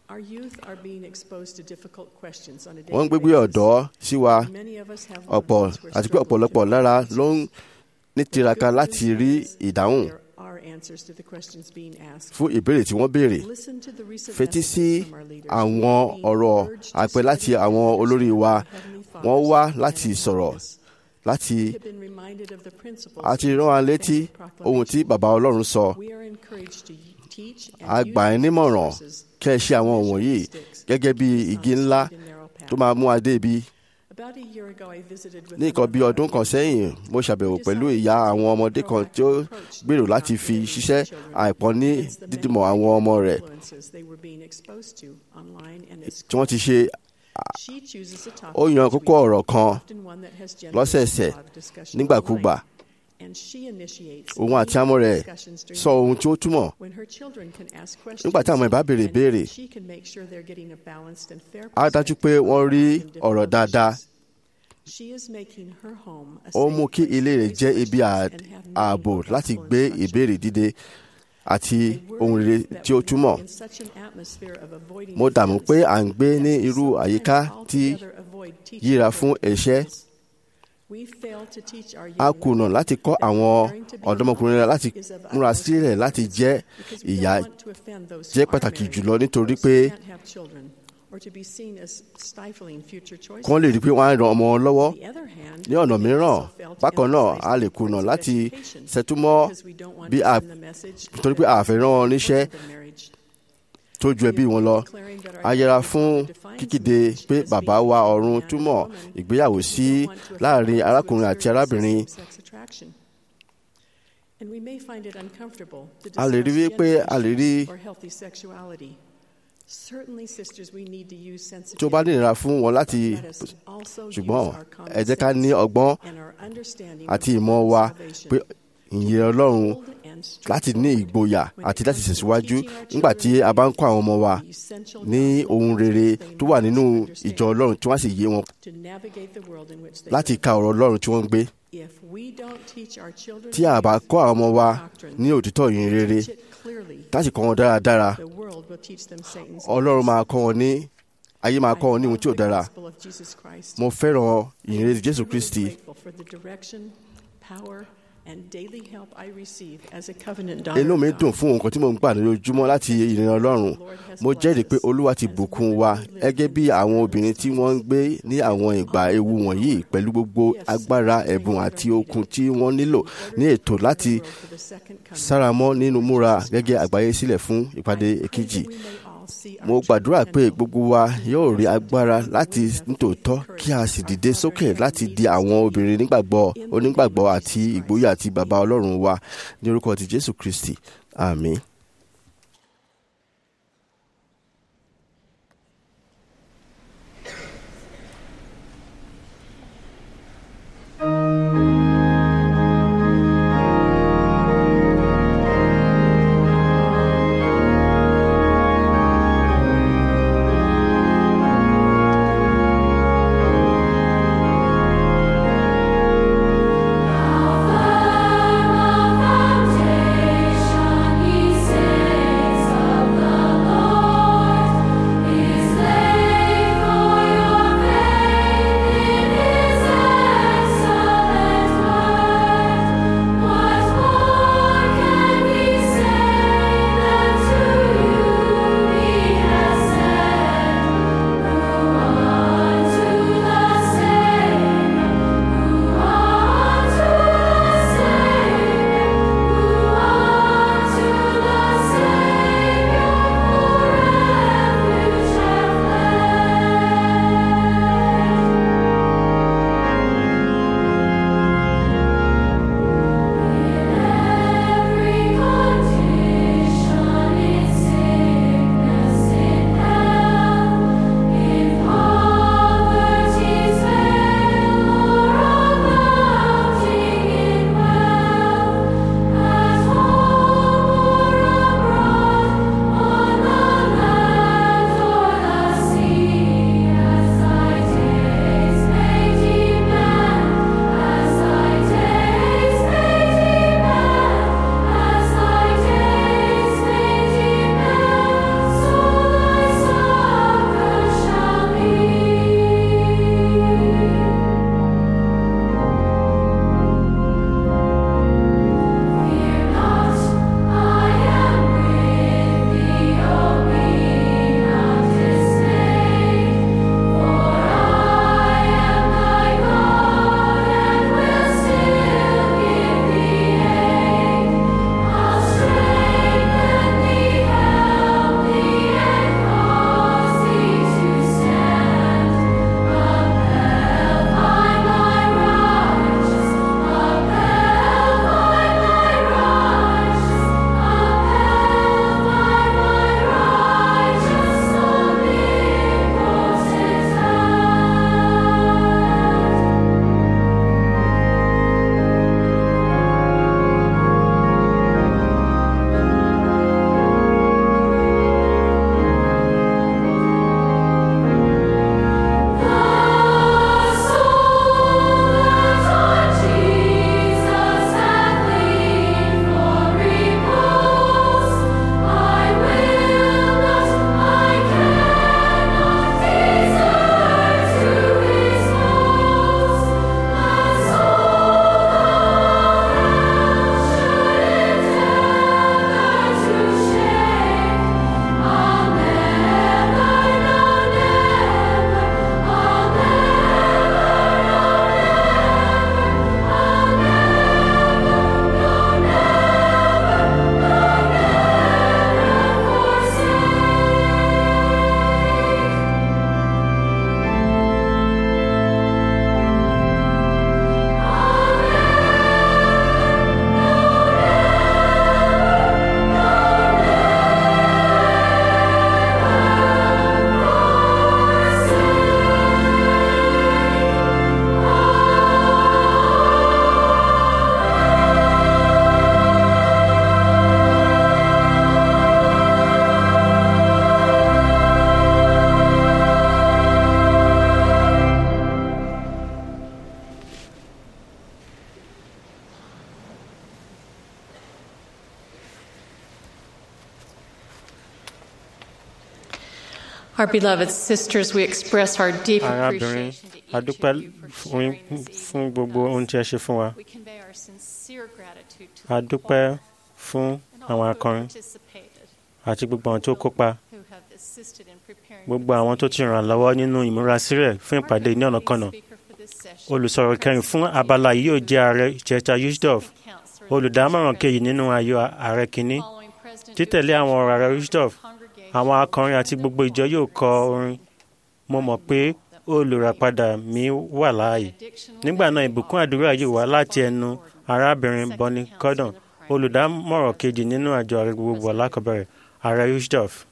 Speaker 8: wọ́n ń gbégbé ọ̀dọ́ sí wa ọ̀pọ̀ àti pé ọ̀pọ̀lọpọ̀ lára ló ń ní tiraka láti rí ìdáhùn fún ìbéèrè tí wọ́n béèrè fetí sí àwọn ọ̀rọ̀ àpẹ láti àwọn olórí wa wọ́n wá láti sọ̀rọ̀ láti
Speaker 2: have been reminded of the principles
Speaker 8: a ti rán wa létí ohun tí bàbá ọlọ́run sọ
Speaker 2: we are encouraged to teach
Speaker 8: a
Speaker 2: and
Speaker 8: gbà ẹ́
Speaker 2: use
Speaker 8: nímọ̀ràn
Speaker 2: resources
Speaker 8: kẹ́ ẹ ṣe àwọn wọ̀nyí gẹ́gẹ́ bí igi ńlá tó máa mú adé ibi
Speaker 2: About a year ago, I visited with
Speaker 8: ní nǹkan bí ọdún kan sẹ́yìn mo ṣàbẹ̀wò pẹ̀lú ìyá àwọn ọmọdé kan tí ó gbèrò láti fi ṣiṣẹ́ àìpọ́n ní dídìmọ̀ àwọn ọmọ rẹ̀
Speaker 2: influences they were being exposed to online and at
Speaker 8: tí wọ́n ti ṣe
Speaker 2: She chooses a topic
Speaker 8: ó yan
Speaker 2: each
Speaker 8: kókó
Speaker 2: week,
Speaker 8: ọ̀rọ̀ kan
Speaker 2: often one that has generated
Speaker 8: lọ́sẹ̀ẹ̀sẹ̀
Speaker 2: a lot of discussion
Speaker 8: nígbàkúgbà
Speaker 2: online. And she initiates
Speaker 8: òun àti àmọ́ rẹ̀
Speaker 2: discussions during
Speaker 8: sọ
Speaker 2: the
Speaker 8: ohun
Speaker 2: week
Speaker 8: tí ó túmọ̀
Speaker 2: when her children can ask questions
Speaker 8: nígbà tí àwọn ìbá béèrè
Speaker 2: and
Speaker 8: ìbéèrè
Speaker 2: she can make sure they're getting a balanced and fair
Speaker 8: á dájú pé
Speaker 2: perspective
Speaker 8: wọ́n
Speaker 2: on
Speaker 8: rí
Speaker 2: life and
Speaker 8: ọ̀rọ̀
Speaker 2: difficult
Speaker 8: dáadáa
Speaker 2: issues. She is making her home a
Speaker 8: ó
Speaker 2: safe
Speaker 8: mú kí
Speaker 2: place
Speaker 8: ilé
Speaker 2: to
Speaker 8: rẹ̀
Speaker 2: raise
Speaker 8: jẹ́ ibi
Speaker 2: questions and have
Speaker 8: ààbò
Speaker 2: meaningful
Speaker 8: láti
Speaker 2: gospel
Speaker 8: gbé
Speaker 2: instruction.
Speaker 8: ìbéèrè dìde àti
Speaker 2: A
Speaker 8: ohun
Speaker 2: worry
Speaker 8: rere
Speaker 2: that
Speaker 8: tí ó
Speaker 2: we
Speaker 8: túmọ̀
Speaker 2: live in such an atmosphere of avoiding
Speaker 8: mo dààmú
Speaker 2: offense
Speaker 8: pé à ń gbé ní
Speaker 2: that we
Speaker 8: irú
Speaker 2: sometimes
Speaker 8: àyíká tí
Speaker 2: altogether avoid teaching
Speaker 8: yíra
Speaker 2: our
Speaker 8: fún ẹ̀ṣẹ̀
Speaker 2: principles. We fail to teach our
Speaker 8: a
Speaker 2: young
Speaker 8: kùnà
Speaker 2: women
Speaker 8: láti kọ́
Speaker 2: that
Speaker 8: àwọn
Speaker 2: preparing to be a
Speaker 8: ọ̀dọ́mọkùnrin
Speaker 2: mother
Speaker 8: láti
Speaker 2: is of
Speaker 8: múra
Speaker 2: utmost
Speaker 8: sílẹ̀ láti
Speaker 2: importance
Speaker 8: jẹ́
Speaker 2: because we
Speaker 8: ìyá
Speaker 2: don't want to offend those who
Speaker 8: jẹ́
Speaker 2: are
Speaker 8: pàtàkì
Speaker 2: married,
Speaker 8: jùlọ nítorí
Speaker 2: those who
Speaker 8: pé
Speaker 2: can't have children, or to be seen as stifling future choices.
Speaker 8: kí wọ́n lè rí i pé wọ́n á ran ọmọ wọn lọ́wọ́
Speaker 2: On the other hand,
Speaker 8: ní ọ̀nà
Speaker 2: we may
Speaker 8: mìíràn
Speaker 2: also fail to
Speaker 8: bákan náà
Speaker 2: emphasize
Speaker 8: a
Speaker 2: the
Speaker 8: lè kùnà
Speaker 2: importance of
Speaker 8: láti
Speaker 2: education
Speaker 8: ṣẹtúmọ́
Speaker 2: because we don't want
Speaker 8: bí
Speaker 2: to
Speaker 8: a
Speaker 2: send the message
Speaker 8: torí pé
Speaker 2: that
Speaker 8: a fẹ́ rán wọn níṣẹ́
Speaker 2: the marriage.
Speaker 8: tó ju ẹbí wọn lọ a yẹra fún kíkéde pé bàbá wa ọ̀run túmọ̀ ìgbéyàwó sí láàrin arákùnrin àti arábìnrin a lè rí wípé a lè rí tí ó bá nira fún wọn láti ṣùgbọ́n ẹ jẹ́ ká ní ọgbọ́n àti ìmọ̀ wa pé ìyẹn ọlọ́run láti ní ìgboyà àti láti tẹ̀síwájú nígbà tí a bá ń kọ́ àwọn ọmọ wa ní ohun rere tó wà nínú ìjọ ọlọ́run tí wọ́n sì yé wọn láti ka ọ̀rọ̀ ọlọ́run tí wọ́n ń gbé. tí a bá kọ́ àwọn ọmọ wa ní òtítọ́ ìyìn rere láti kọ́ wọn dáradára ọlọ́run máa kọ́ wọn ní ayé máa kọ́ wọn ní ohun tí ò dára mo fẹ́ràn ìyìn rere Jésù Kristi inú mi dùn fún nǹkan tí mo ń gbà lójoojúmọ́ láti ìrìn ọlọ́run mo jẹ́rìí pé olúwa ti bùkún wa gẹ́gẹ́ bí àwọn obìnrin tí wọ́n ń gbé ní àwọn ìgbà ewu wọ̀nyí pẹ̀lú gbogbo agbára ẹ̀bùn àti okun tí wọ́n nílò ní ètò láti sáramọ́ nínú múra gẹ́gẹ́ àgbáyé sílẹ̀ fún ìpàdé èkejì mo gbàdúrà pé gbogbo wa yóò rí agbára láti nítòótọ́ kí a sì dìde sókè láti di àwọn obìnrin nígbàgbọ́ onígbàgbọ́ àti ìgboyà àti bàbá ọlọ́run wa ní orúkọ ti Jésù Kristi àmín.
Speaker 9: Foundation he
Speaker 4: Our beloved sisters, we express our deep
Speaker 3: arábìnrin
Speaker 4: appreciation to each
Speaker 3: adúpẹ́
Speaker 4: of you for
Speaker 3: fún
Speaker 4: sharing this
Speaker 3: fún gbogbo ohun tí ẹ ṣe fún wa
Speaker 4: We convey our sincere gratitude to the
Speaker 3: adúpẹ́ fún
Speaker 4: and
Speaker 3: àwọn
Speaker 4: all who have
Speaker 3: akọrin
Speaker 4: participated,
Speaker 3: àti gbogbo àwọn tó kópa
Speaker 4: who have assisted in preparing
Speaker 3: gbogbo àwọn tó ti ràn lọ́wọ́ nínú ìmúrasílẹ̀ fún ìpàdé ní ọ̀nàkọnà olùsọ̀rọ̀ kẹrin fún abala yìí yóò jẹ́ ààrẹ ìjẹta yusdorf olùdámọ̀ràn kejì nínú ayò ààrẹ kínní títẹ̀lé àwọn ọ̀rọ̀ ààrẹ yusdorf àwọn akọrin àti gbogbo ìjọ yóò kọ orin mo mọ̀ pé olùràpadà mi wà láàyè nígbà náà ìbùkún àdúrà yóò wá láti ẹnu arábìnrin bonnie cordon olùdámọ̀ràn kejì nínú àjọ ààrẹ gbogbo alákọ̀ọ́bẹ̀rẹ̀ ààrẹ yusdorf.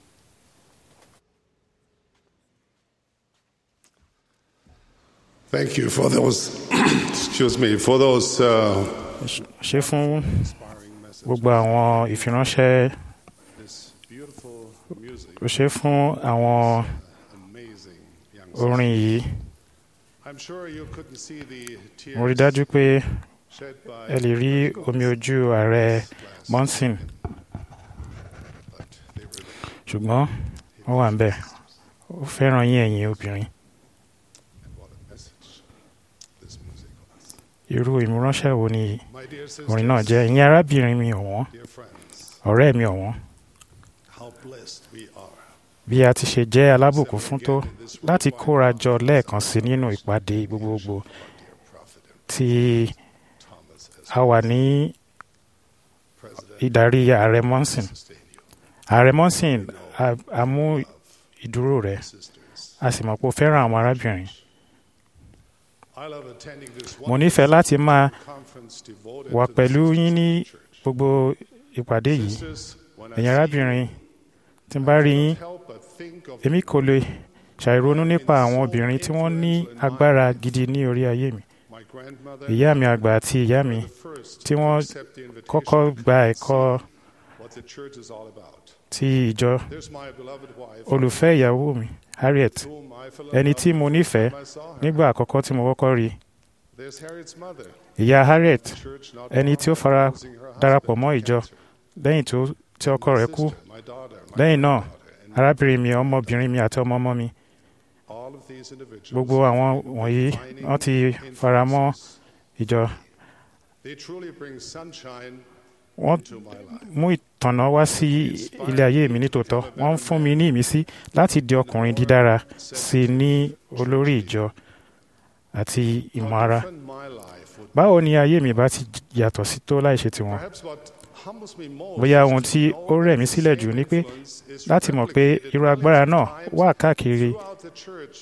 Speaker 9: Thank you for those, excuse me, for those uh,
Speaker 10: ṣe fún gbogbo àwọn ìfiránṣẹ́
Speaker 9: this beautiful music.
Speaker 10: ó ṣe fún àwọn
Speaker 9: Amazing young
Speaker 10: orin yìí
Speaker 9: I'm sure you couldn't see the tears
Speaker 10: mo rí dájú pé
Speaker 9: shed by
Speaker 10: ẹ lè rí omi ojú ààrẹ monson ṣùgbọ́n ó wà ń bẹ̀ ó fẹ́ràn yín ẹ̀yin obìnrin
Speaker 9: what a message this music was.
Speaker 10: irú ìmúránṣẹ́ wo ni
Speaker 9: My dear
Speaker 10: orin náà
Speaker 9: sisters,
Speaker 10: jẹ́ ìyẹn arábìnrin mi ọ̀wọ́n
Speaker 9: dear friends,
Speaker 10: ọ̀rẹ́ mi ọ̀wọ́n
Speaker 9: how blessed we are.
Speaker 10: bí a ti ṣe jẹ́ alábùkún fún tó láti kóra jọ lẹ́ẹ̀kan sí nínú ìpàdé gbogbogbò tí a wà ní ìdarí ààrẹ monson ààrẹ monson a- a mú ìdúró rẹ̀ a sì mọ̀ pé ó fẹ́ràn àwọn arábìnrin
Speaker 9: I love attending this
Speaker 10: mo nífẹ̀ẹ́ láti máa
Speaker 9: conference devoted
Speaker 10: wà
Speaker 9: to the
Speaker 10: pẹ̀lú yín ní
Speaker 9: sisters of the church.
Speaker 10: gbogbo ìpàdé yìí
Speaker 9: Sisters, when I
Speaker 10: ẹ̀yin
Speaker 9: see
Speaker 10: arábìnrin tí n bá rí yín
Speaker 9: help but think of
Speaker 10: èmi kò lè ṣàìronú nípa àwọn obìnrin tí wọ́n ní agbára gidi ní orí ayé mi
Speaker 9: my grandmother
Speaker 10: ìyá mi àgbà àti ìyá mi
Speaker 9: first
Speaker 10: tí wọ́n
Speaker 9: accept the invitation
Speaker 10: kọ́kọ́ gba ẹ̀kọ́
Speaker 9: what the church is all about.
Speaker 10: ti ìjọ
Speaker 9: There's my beloved wife,
Speaker 10: olùfẹ́ ìyàwó mi Harriet
Speaker 9: whom I fell in
Speaker 10: ẹni
Speaker 9: love
Speaker 10: tí mo
Speaker 9: with
Speaker 10: nífẹ̀ẹ́
Speaker 9: when I saw her.
Speaker 10: nígbà àkọ́kọ́ tí mo kọ́kọ́ rí i.
Speaker 9: There's Harriet's mother,
Speaker 10: ìyá Harriet
Speaker 9: church not
Speaker 10: ẹni tí ó
Speaker 9: far
Speaker 10: fara
Speaker 9: losing her
Speaker 10: darapọ̀
Speaker 9: husband
Speaker 10: mọ́
Speaker 9: to
Speaker 10: ìjọ
Speaker 9: cancer.
Speaker 10: lẹ́yìn tó tí ọkọ rẹ̀ kú
Speaker 9: My daughter, my
Speaker 10: lẹ́yìn náà
Speaker 9: granddaughter, and
Speaker 10: arábìnrin mi ọmọbìnrin mi àti ọmọ ọmọ mi
Speaker 9: all of these individuals,
Speaker 10: gbogbo àwọn wọ̀nyí wọ́n ti fara mọ́ ìjọ
Speaker 9: they truly bring sunshine
Speaker 10: wọ́n
Speaker 9: to my life.
Speaker 10: mú ìtànà wá sí ilé ayé mi nítòótọ́ wọ́n ń fún mi ní ìmísí láti di ọkùnrin dídára sí i ní olórí ìjọ àti ìmọ̀ ara
Speaker 9: Different my life would
Speaker 10: báwo ni ayé mi bá ti yàtọ̀ sí tó láì ṣe tiwọn
Speaker 9: Perhaps what humbles me most
Speaker 10: bóyá
Speaker 9: is
Speaker 10: ohun
Speaker 9: to
Speaker 10: tí
Speaker 9: know
Speaker 10: ó rẹ̀ mí
Speaker 9: that
Speaker 10: sílẹ̀
Speaker 9: the
Speaker 10: jù
Speaker 9: same
Speaker 10: ni pé
Speaker 9: influence is
Speaker 10: láti mọ̀ pé
Speaker 9: replicated
Speaker 10: irú
Speaker 9: millions
Speaker 10: agbára
Speaker 9: of
Speaker 10: náà
Speaker 9: times
Speaker 10: wà káàkiri
Speaker 9: throughout the church.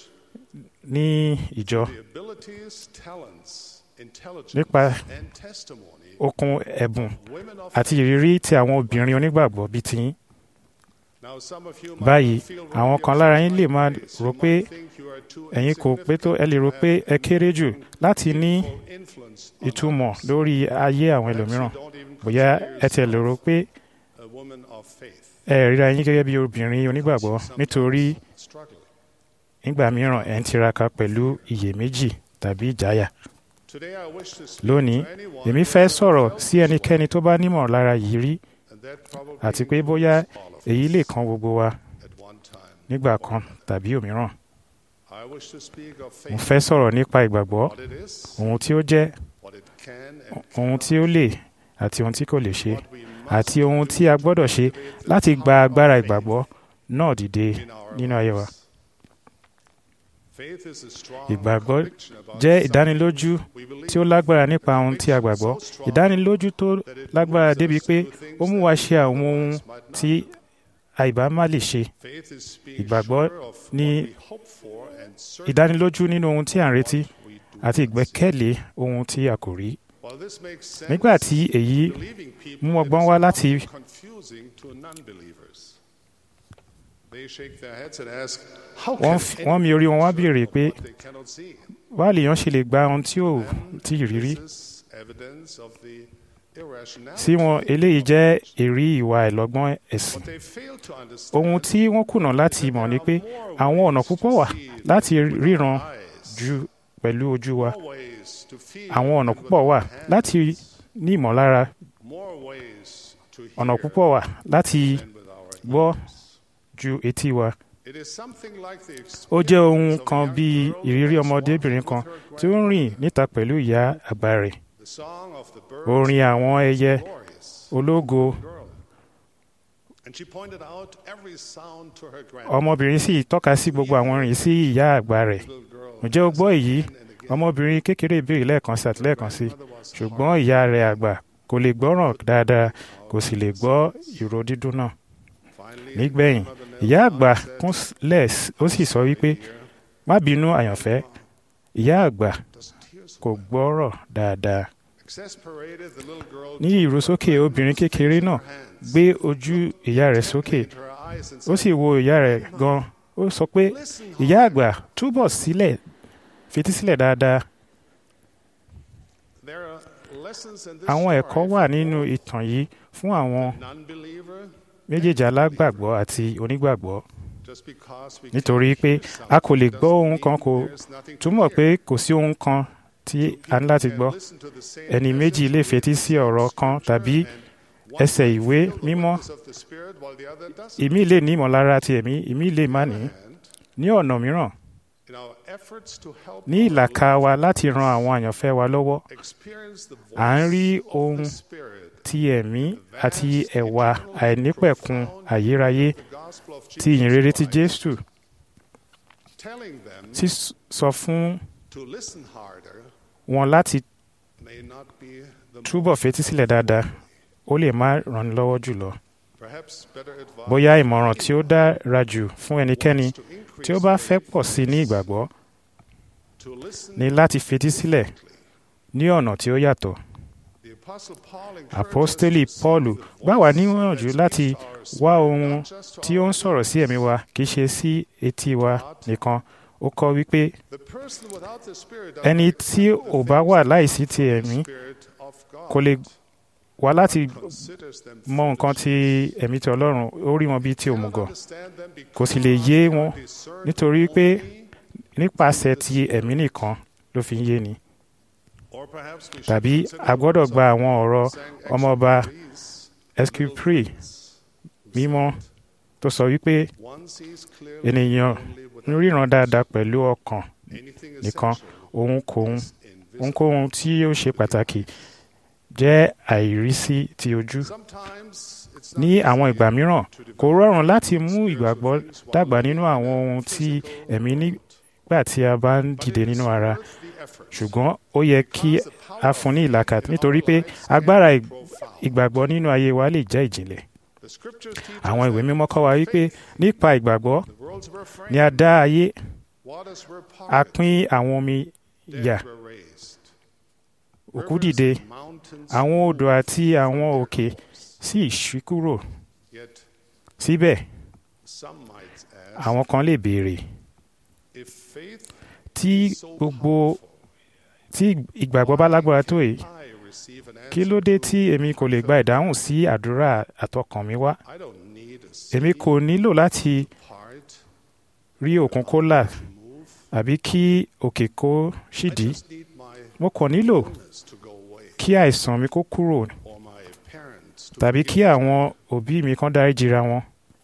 Speaker 10: ní ìjọ
Speaker 9: The abilities, talents, intelligence,
Speaker 10: nípa
Speaker 9: and testimony
Speaker 10: okun ẹ̀bùn
Speaker 9: women of
Speaker 10: àti ìrírí tí àwọn obìnrin onígbàgbọ́ bíi tiyín
Speaker 9: Now, some of you might
Speaker 10: báyìí
Speaker 9: not feel
Speaker 10: àwọn
Speaker 9: worthy
Speaker 10: kan
Speaker 9: of
Speaker 10: lára
Speaker 9: such
Speaker 10: yín lè
Speaker 9: high
Speaker 10: máa
Speaker 9: praise.
Speaker 10: rò
Speaker 9: You
Speaker 10: pé
Speaker 9: might think you are too
Speaker 10: ẹ̀yin kò pé tó ẹ lè rò pé ẹ kéré jù láti ní ìtumọ̀ lórí ayé àwọn ẹlòmíràn bóyá ẹ tiẹ̀ lè rò pé
Speaker 9: a woman of faith
Speaker 10: ẹ ríra yín gẹ́gẹ́ bí obìnrin onígbàgbọ́ nítorí
Speaker 9: struggling.
Speaker 10: nígbà mìíràn ẹ̀ ń tiraka pẹ̀lú iyèméjì tàbí ìjáyà
Speaker 9: Today I wish to speak
Speaker 10: lónìí
Speaker 9: to anyone
Speaker 10: èmi
Speaker 9: who
Speaker 10: fẹ́
Speaker 9: has
Speaker 10: sọ̀rọ̀
Speaker 9: felt
Speaker 10: sí ẹnikẹ́ni tó bá nímọ̀ lára yìí rí
Speaker 9: and that probably
Speaker 10: àti pé bóyá
Speaker 9: includes all of
Speaker 10: èyí
Speaker 9: us
Speaker 10: lè kan gbogbo wa
Speaker 9: at one time.
Speaker 10: nígbà kan tàbí òmíràn
Speaker 9: I wish to speak of
Speaker 10: mo
Speaker 9: faith,
Speaker 10: fẹ́ sọ̀rọ̀ nípa ìgbàgbọ́
Speaker 9: what it is,
Speaker 10: ohun tí ó jẹ́
Speaker 9: what it can and
Speaker 10: ohun tí ó lè àti ohun tí kò lè ṣe
Speaker 9: what we must
Speaker 10: àti ohun tí a gbọ́dọ̀ ṣe láti gba agbára ìgbàgbọ́ náà dìde
Speaker 9: in our
Speaker 10: nínú ayé wa.
Speaker 9: lives. Faith is a strong
Speaker 10: Ìgbàgbọ́
Speaker 9: conviction about
Speaker 10: jẹ́
Speaker 9: something
Speaker 10: ìdánilójú
Speaker 9: we believe.
Speaker 10: tí ó lágbára nípa ohun tí a gbàgbọ́ ìdánilójú tó lágbára débi pé ó mú wa ṣe àwọn ohun tí àìbá má lè ṣe
Speaker 9: Faith is being
Speaker 10: ìgbàgbọ́
Speaker 9: sure of
Speaker 10: ní
Speaker 9: what we hope for and certain
Speaker 10: ìdánilójú nínú ohun tí à ń retí
Speaker 9: what we do
Speaker 10: àti
Speaker 9: not
Speaker 10: ìgbẹ́kẹ̀lé ohun tí a kò rí.
Speaker 9: see. While this makes sense,
Speaker 10: nígbà tí èyí
Speaker 9: believing people,
Speaker 10: mú
Speaker 9: it
Speaker 10: ọgbọ́n
Speaker 9: is
Speaker 10: wá
Speaker 9: often
Speaker 10: láti
Speaker 9: confusing to non-believers. They shake their heads and ask, how
Speaker 10: wọ́n
Speaker 9: can
Speaker 10: fi- wọ́n mi orí wọn wá béèrè pé
Speaker 9: what they cannot see?
Speaker 10: wá lèèyàn ṣe lè gba ohun tí ò tí ì rírí
Speaker 9: This is evidence of the irrationality.
Speaker 10: sí wọn eléyìí jẹ́ èrí ìwà ìlọ́gbọ́n ẹ̀sìn
Speaker 9: What they fail to understand
Speaker 10: ohun tí wọ́n kùnà láti mọ̀ ni pé àwọn ọ̀nà púpọ̀ wà láti ríran ju pẹ̀lú ojú wa
Speaker 9: more ways to feel
Speaker 10: àwọn ọ̀nà
Speaker 9: than
Speaker 10: púpọ̀
Speaker 9: with
Speaker 10: wà
Speaker 9: our hands,
Speaker 10: láti ní ìmọ̀lára
Speaker 9: more ways to
Speaker 10: ọ̀nà
Speaker 9: hear
Speaker 10: púpọ̀ wà láti
Speaker 9: than with our
Speaker 10: gbọ́
Speaker 9: ears.
Speaker 10: ju etí wa ó jẹ́ ohun kan bíi ìrírí ọmọdébìnrin kan tí ó ń rìn níta pẹ̀lú ìyá àgbà rẹ̀ orin àwọn ẹyẹ ológo ọmọbìnrin sì tọ́ka sí gbogbo àwọn orin sí ìyá àgbà rẹ̀ ǹjẹ́ o gbọ́ èyí ọmọbìnrin kékeré ìbéèrè lẹ́ẹ̀kan sí àti lẹ́ẹ̀kan sí ṣùgbọ́n ìyá rẹ̀ àgbà kò lè gbọ́ràn dáadáa kò sì lè gbọ́ ìró dídùn náà nígbẹ̀yìn ìyá àgbà kúnlẹ̀ ó sì sọ wípé má bínú àyànfẹ́ ìyá àgbà kò gbọ́rọ̀ dáadáa ní ìrosókè obìnrin kékeré náà gbé ojú ìyá rẹ̀ sókè ó sì wo ìyá rẹ̀ gan ó sọ pé ìyá àgbà túbọ̀ sílẹ̀ fetísílẹ̀ dáadáa àwọn ẹ̀kọ́ wà nínú ìtàn yìí fún àwọn méjèèjì alágbàgbọ́ àti onígbàgbọ́ nítorí pé a kò lè gbọ́ ohun kan kò túmọ̀ pé kò sí ohun kan tí a ní láti gbọ́ ẹni méjì lè fetí sí ọ̀rọ̀ kan tàbí ẹsẹ̀ ìwé mímọ́ ìmí lè ní ìmọ̀lára ti ẹ̀mí ìmí lè má ní ní ọ̀nà mìíràn ní ìlàkà wa láti ran àwọn àyànfẹ́ wa lọ́wọ́ à ń rí ohun ti ẹ̀mí àti ẹ̀wà àìnípẹ̀kun ayérayé ti ìyìnrere ti Jésù sísọ fún wọn láti túbọ̀ fetísílẹ̀ dáadáa ó lè má ràn ní lọ́wọ́ jùlọ. bóyá ìmọ̀ràn tí ó dára jù fún ẹnikẹ́ni tí ó bá fẹ́ pọ̀ sí ní ìgbàgbọ́ ní láti fetísílẹ̀ ní ọ̀nà tí ó yàtọ̀. Àpọ́stélì Pọ́ọ̀lù gbà wá níyànjú láti wá ohun tí ó ń sọ̀rọ̀ sí ẹ̀mí wa kì í ṣe sí etí wa nìkan. Ó kọ́ wípé ẹni tí ò bá wà láìsí ti ẹ̀mí kò lè wá láti mọ nǹkan tí ẹ̀mí ti Ọlọ́run ó rí wọn bí ti òmùgọ̀ kò sì lè yé wọn nítorí pé nípasẹ̀ ti ẹ̀mí nìkan ló fi ń yé ni tàbí a gbọ́dọ̀ gba àwọn ọ̀rọ̀ ọmọọba Escupri mímọ́ tó sọ wípé ènìyàn ń ríran dáadáa pẹ̀lú ọkàn nìkan ohunkóhun tí ó ṣe pàtàkì jẹ́ àìrísí ti ojú. ní àwọn ìgbà mìíràn kò rọrùn láti mú ìgbàgbọ́ dàgbà nínú àwọn ohun tí ẹ̀mí nígbà tí a bá ń dìde nínú ara ṣùgbọ́n ó yẹ kí a fún ní ìlàkà nítorí pé agbára ìgbàgbọ́ nínú ayé wa lè jẹ́ ìjìnlẹ̀. àwọn ìwé mímọ́ kọ́ wa wípé nípa ìgbàgbọ́ ni a dá ayé a pín àwọn omi yà òkú dìde àwọn odò àti àwọn òkè sì ṣí kúrò síbẹ̀ àwọn kan lè béèrè tí gbogbo tí ìgbàgbọ́ bá lágbára tó yìí kí ló dé tí èmi kò lè gba ìdáhùn sí àdúrà àtọkàn mi wá èmi kò nílò láti rí òkun kó là àbí kí òkè kó ṣídìí mo kàn nílò kí àìsàn mi kó kúrò tàbí kí àwọn òbí mi kan dáríjìra wọn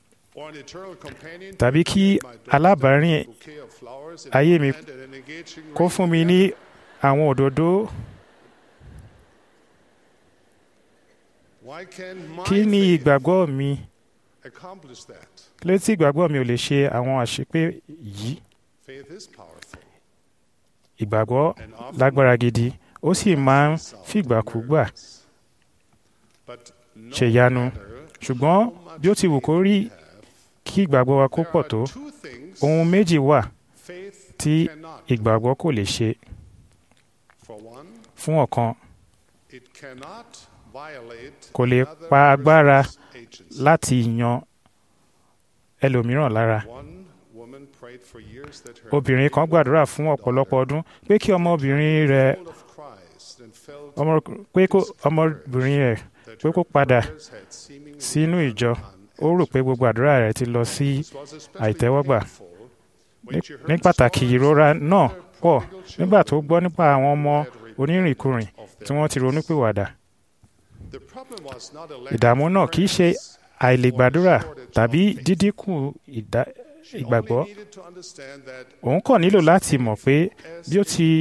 Speaker 10: tàbí kí alábàárìn ayé mi kó fún mi ní àwọn òdòdó kí ni ìgbàgbọ́ mi létí ìgbàgbọ́ mi ò lè ṣe àwọn àṣepé yìí ìgbàgbọ́ lágbára gidi ó sì máa ń fìgbàkúgbà ṣèyanu ṣùgbọ́n bí ó ti wù kó rí kí ìgbàgbọ́ wa kó pọ̀ tó ohun méjì wà tí ìgbàgbọ́ kò lè ṣe fún ọ̀kan kò lè pa agbára láti yan ẹlòmíràn lára obìnrin kan gbàdúrà fún ọ̀pọ̀lọpọ̀ ọdún pé kí ọmọbìnrin rẹ̀ pé kó ọmọbìnrin rẹ̀ pé kó padà sínú ìjọ ó rò pé gbogbo àdúrà rẹ̀ ti lọ sí àìtẹ́wọ́gbà ní pàtàkì ìrora náà pọ̀ nígbà tó gbọ́ nípa àwọn ọmọ onírìnkùrìn tí wọ́n ti ronúpìwàdà ìdààmú náà kì í ṣe àìlègbàdúrà tàbí dídínkù ìgbàgbọ́ òun kàn nílò láti mọ̀ pé bí ó ti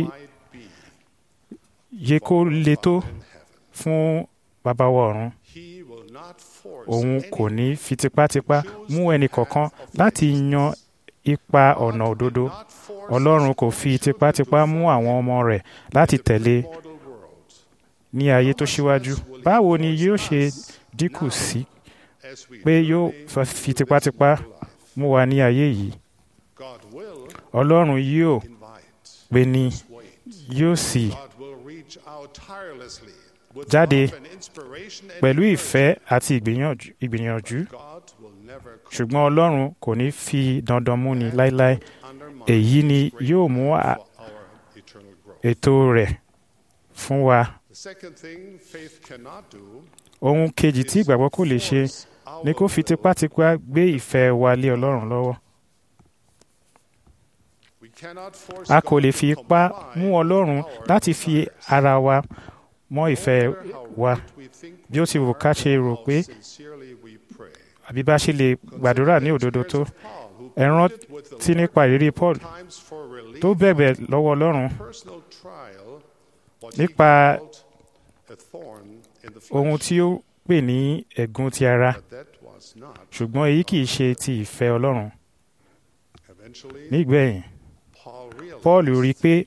Speaker 10: yẹ kó le tó fún bàbá wa ọ̀run òun kò ní fi tipátipá mú ẹnì kọ̀ọ̀kan láti yan ipa ọ̀nà òdodo ọlọ́run kò fi tipátipá mú àwọn ọmọ rẹ̀ láti tẹ̀lé ní ayé tó ṣíwájú báwo ni yóò ṣe dínkù sí pé yóò fi tipátipá mú wa ní ayé yìí ọlọ́run yóò pè ní yóò sì jáde pẹ̀lú ìfẹ́ àti ìgbìyànjú ṣùgbọ́n ọlọ́run kò ní fi dandan múni láéláé èyí ni yóò mú ètò rẹ̀ fún wa. ohun kejì tí ìgbàgbọ́ kò lè ṣe ni kó fi tipátipá gbé ìfẹ́ wa lé ọlọ́run lọ́wọ́. a kò lè fi ipá mú ọlọ́run láti fi ara wa mọ́ ìfẹ́ wa bí ó ti wù ká ṣe rò pé àbí bá ṣe lè gbàdúrà ní òdodo tó ẹ rántí nípa ìrírí Paul tó bẹ̀bẹ̀ lọ́wọ́ Ọlọ́run nípa ohun tí ó pè ní ẹ̀gún ti ara ṣùgbọ́n èyí kì í ṣe ti ìfẹ́ Ọlọ́run nígbẹ̀yìn Paul rí i pé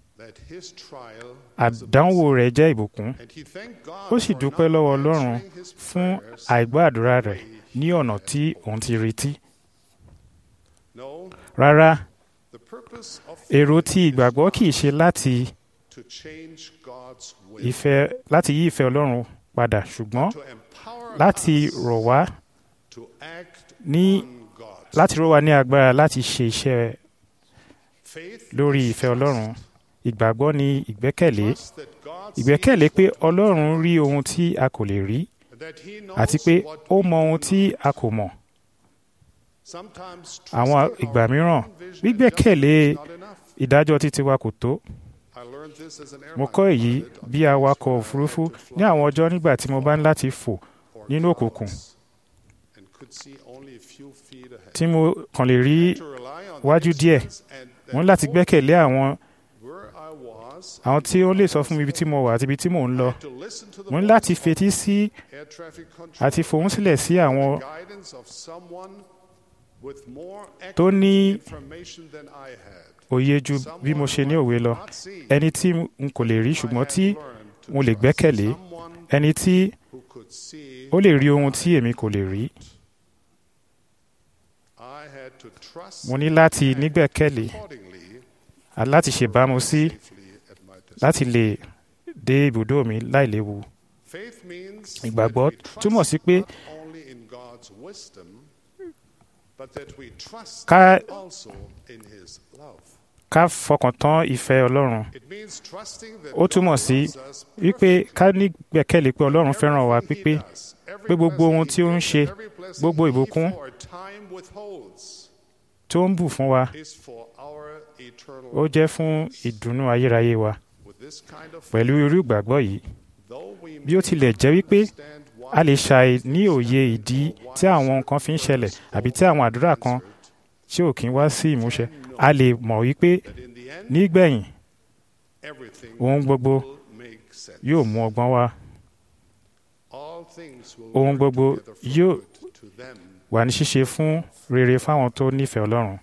Speaker 10: àdánwò rẹ̀ jẹ́ ìbùkún ó sì dúpẹ́ lọ́wọ́ Ọlọ́run fún àìgbọ́ àdúrà rẹ̀ ní ọ̀nà tí òun ti retí. Rárá, èrò tí ìgbàgbọ́ kìí ṣe láti ìfẹ́ láti yí ìfẹ́ Ọlọ́run padà ṣùgbọ́n láti rọ̀ wá ní láti rọ̀ wá ní agbára láti ṣe iṣẹ́ lórí ìfẹ́ Ọlọ́run ìgbàgbọ́ ni ìgbẹ́kẹ̀lé ìgbẹ́kẹ̀lé pé Ọlọ́run rí ohun tí a kò lè rí àti pé ó mọ ohun tí a kò mọ̀. àwọn ìgbà mìíràn gbígbẹ́kẹ̀lé ìdájọ́ títí wa kò tó. mo kọ́ èyí bí awakọ̀ òfurufú ní àwọn ọjọ́ nígbà tí mo bá ń láti fò nínú òkùnkùn tí mo kàn lè rí wájú díẹ̀ mo ní láti gbẹ́kẹ̀lé àwọn àwọn tí ó lè sọ fún mi ibi tí mo wà àti ibi tí mò ń lọ mo ní láti fetí sí àti fohùn sílẹ̀ sí àwọn tó ní òye ju bí mo ṣe ní òwe lọ ẹni tí n kò lè rí ṣùgbọ́n tí mo lè gbẹ́kẹ̀lé ẹni tí ó lè rí ohun tí èmi kò lè rí. mo ní láti nígbẹ́kẹ̀lé láti ṣèbámu sí láti lè dé ibùdó mi láìléwu. ìgbàgbọ́ túmọ̀ sí pé ká ká fọkàn tán ìfẹ́ Ọlọ́run. ó túmọ̀ sí wípé ká nígbẹ́kẹ̀lé pé Ọlọ́run fẹ́ràn wa pípé pé gbogbo ohun tí ó ń ṣe gbogbo ìbùkún tó ń bù fún wa ó jẹ́ fún ìdùnnú ayérayé wa pẹ̀lú irú ìgbàgbọ́ yìí bí ó tilẹ̀ jẹ́ wípé a lè ṣàì ní òye ìdí tí àwọn nǹkan fi ń ṣẹlẹ̀ àbí tí àwọn àdúrà kan tí ò kí ń wá sí ìmúṣẹ a lè mọ̀ wípé nígbẹ̀yìn ohun gbogbo yóò mú ọgbọ́n wá ohun gbogbo yóò wà ní ṣíṣe fún rere fáwọn tó nífẹ̀ẹ́ Ọlọ́run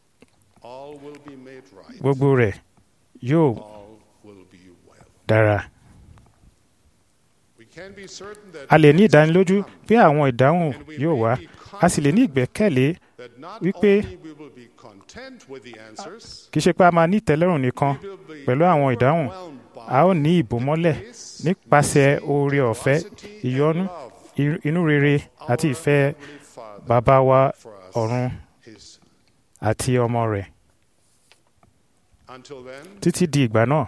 Speaker 10: gbogbo rẹ̀ yóò dára. a lè ní ìdánilójú pé àwọn ìdáhùn yóò wá a sì lè ní ìgbẹ́kẹ̀lé wípé kì í ṣe pé a máa ní ìtẹ́lọ́rùn nìkan pẹ̀lú àwọn ìdáhùn a ó ní ìbòmọ́lẹ̀ nípasẹ̀ oore ọ̀fẹ́ ìyọ́nú inú rere àti ìfẹ́ bàbá wa ọ̀run àti ọmọ rẹ̀ títí di ìgbà náà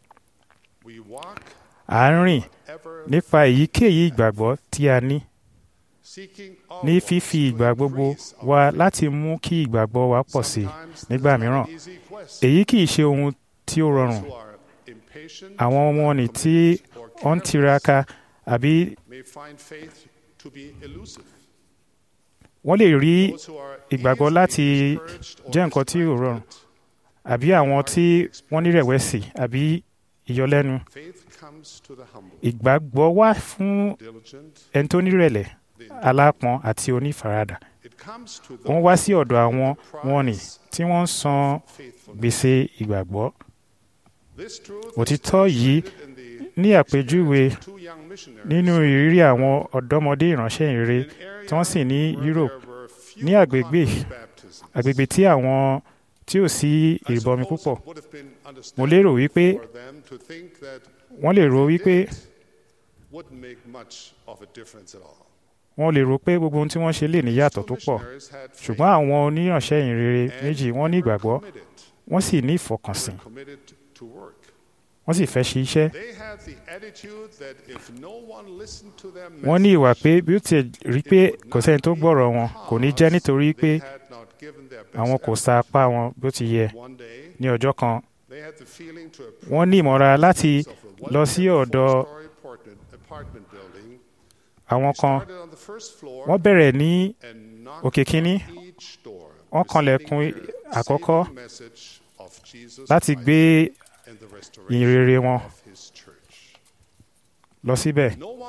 Speaker 10: à ń rìn nípa èyíkéyìí ìgbàgbọ́ tí a ní ní fífi ìgbà gbogbo wa láti mú kí ìgbàgbọ́ wa pọ̀ sí nígbà mìíràn èyí kì í ṣe ohun tí ó rọrùn àwọn ọmọ nì tí ó ń tiraka àbí wọ́n lè rí ìgbàgbọ́ láti jẹ́ nǹkan tí ò rọrùn àbí àwọn tí wọ́n nírẹ̀wẹ̀sì àbí ìyọlẹ́nu ìgbàgbọ́ wà fún ẹni tó nírẹ̀lẹ̀ alápọ̀n àti onífaradà wọ́n wá sí ọ̀dọ̀ àwọn wọn ni tí wọ́n ń san gbèsè ìgbàgbọ́ òtítọ́ yìí ní àpèjúwe nínú ìrírí àwọn ọ̀dọ́mọdé ìránṣẹ́ ìrere tí wọ́n sì ní Europe ní àgbègbè àgbègbè tí àwọn tí ò sí ìrìbọmi púpọ̀ mo lérò wípé wọ́n lè rò wípé wọ́n lè rò pé gbogbo ohun tí wọ́n ṣe lè ní yàtọ̀ tó pọ̀ ṣùgbọ́n àwọn oníránṣẹ́ ìrere méjì wọ́n ní ìgbàgbọ́ wọ́n sì ní ìfọkànsìn wọ́n sì fẹ́ ṣe iṣẹ́. wọ́n ní ìwà pé bí ó ti rí pé kò sẹ́ni tó gbọ́rọ̀ wọn kò ní jẹ́ nítorí pé àwọn kò sa apá wọn bí ó ti yẹ. ní ọjọ́ kan wọ́n ní ìmọ̀ra láti lọ sí ọ̀dọ̀ àwọn kan wọ́n bẹ̀rẹ̀ ní òkè kínní wọ́n kanlẹ̀kùn àkọ́kọ́ láti gbé ìrere wọn lọ síbẹ̀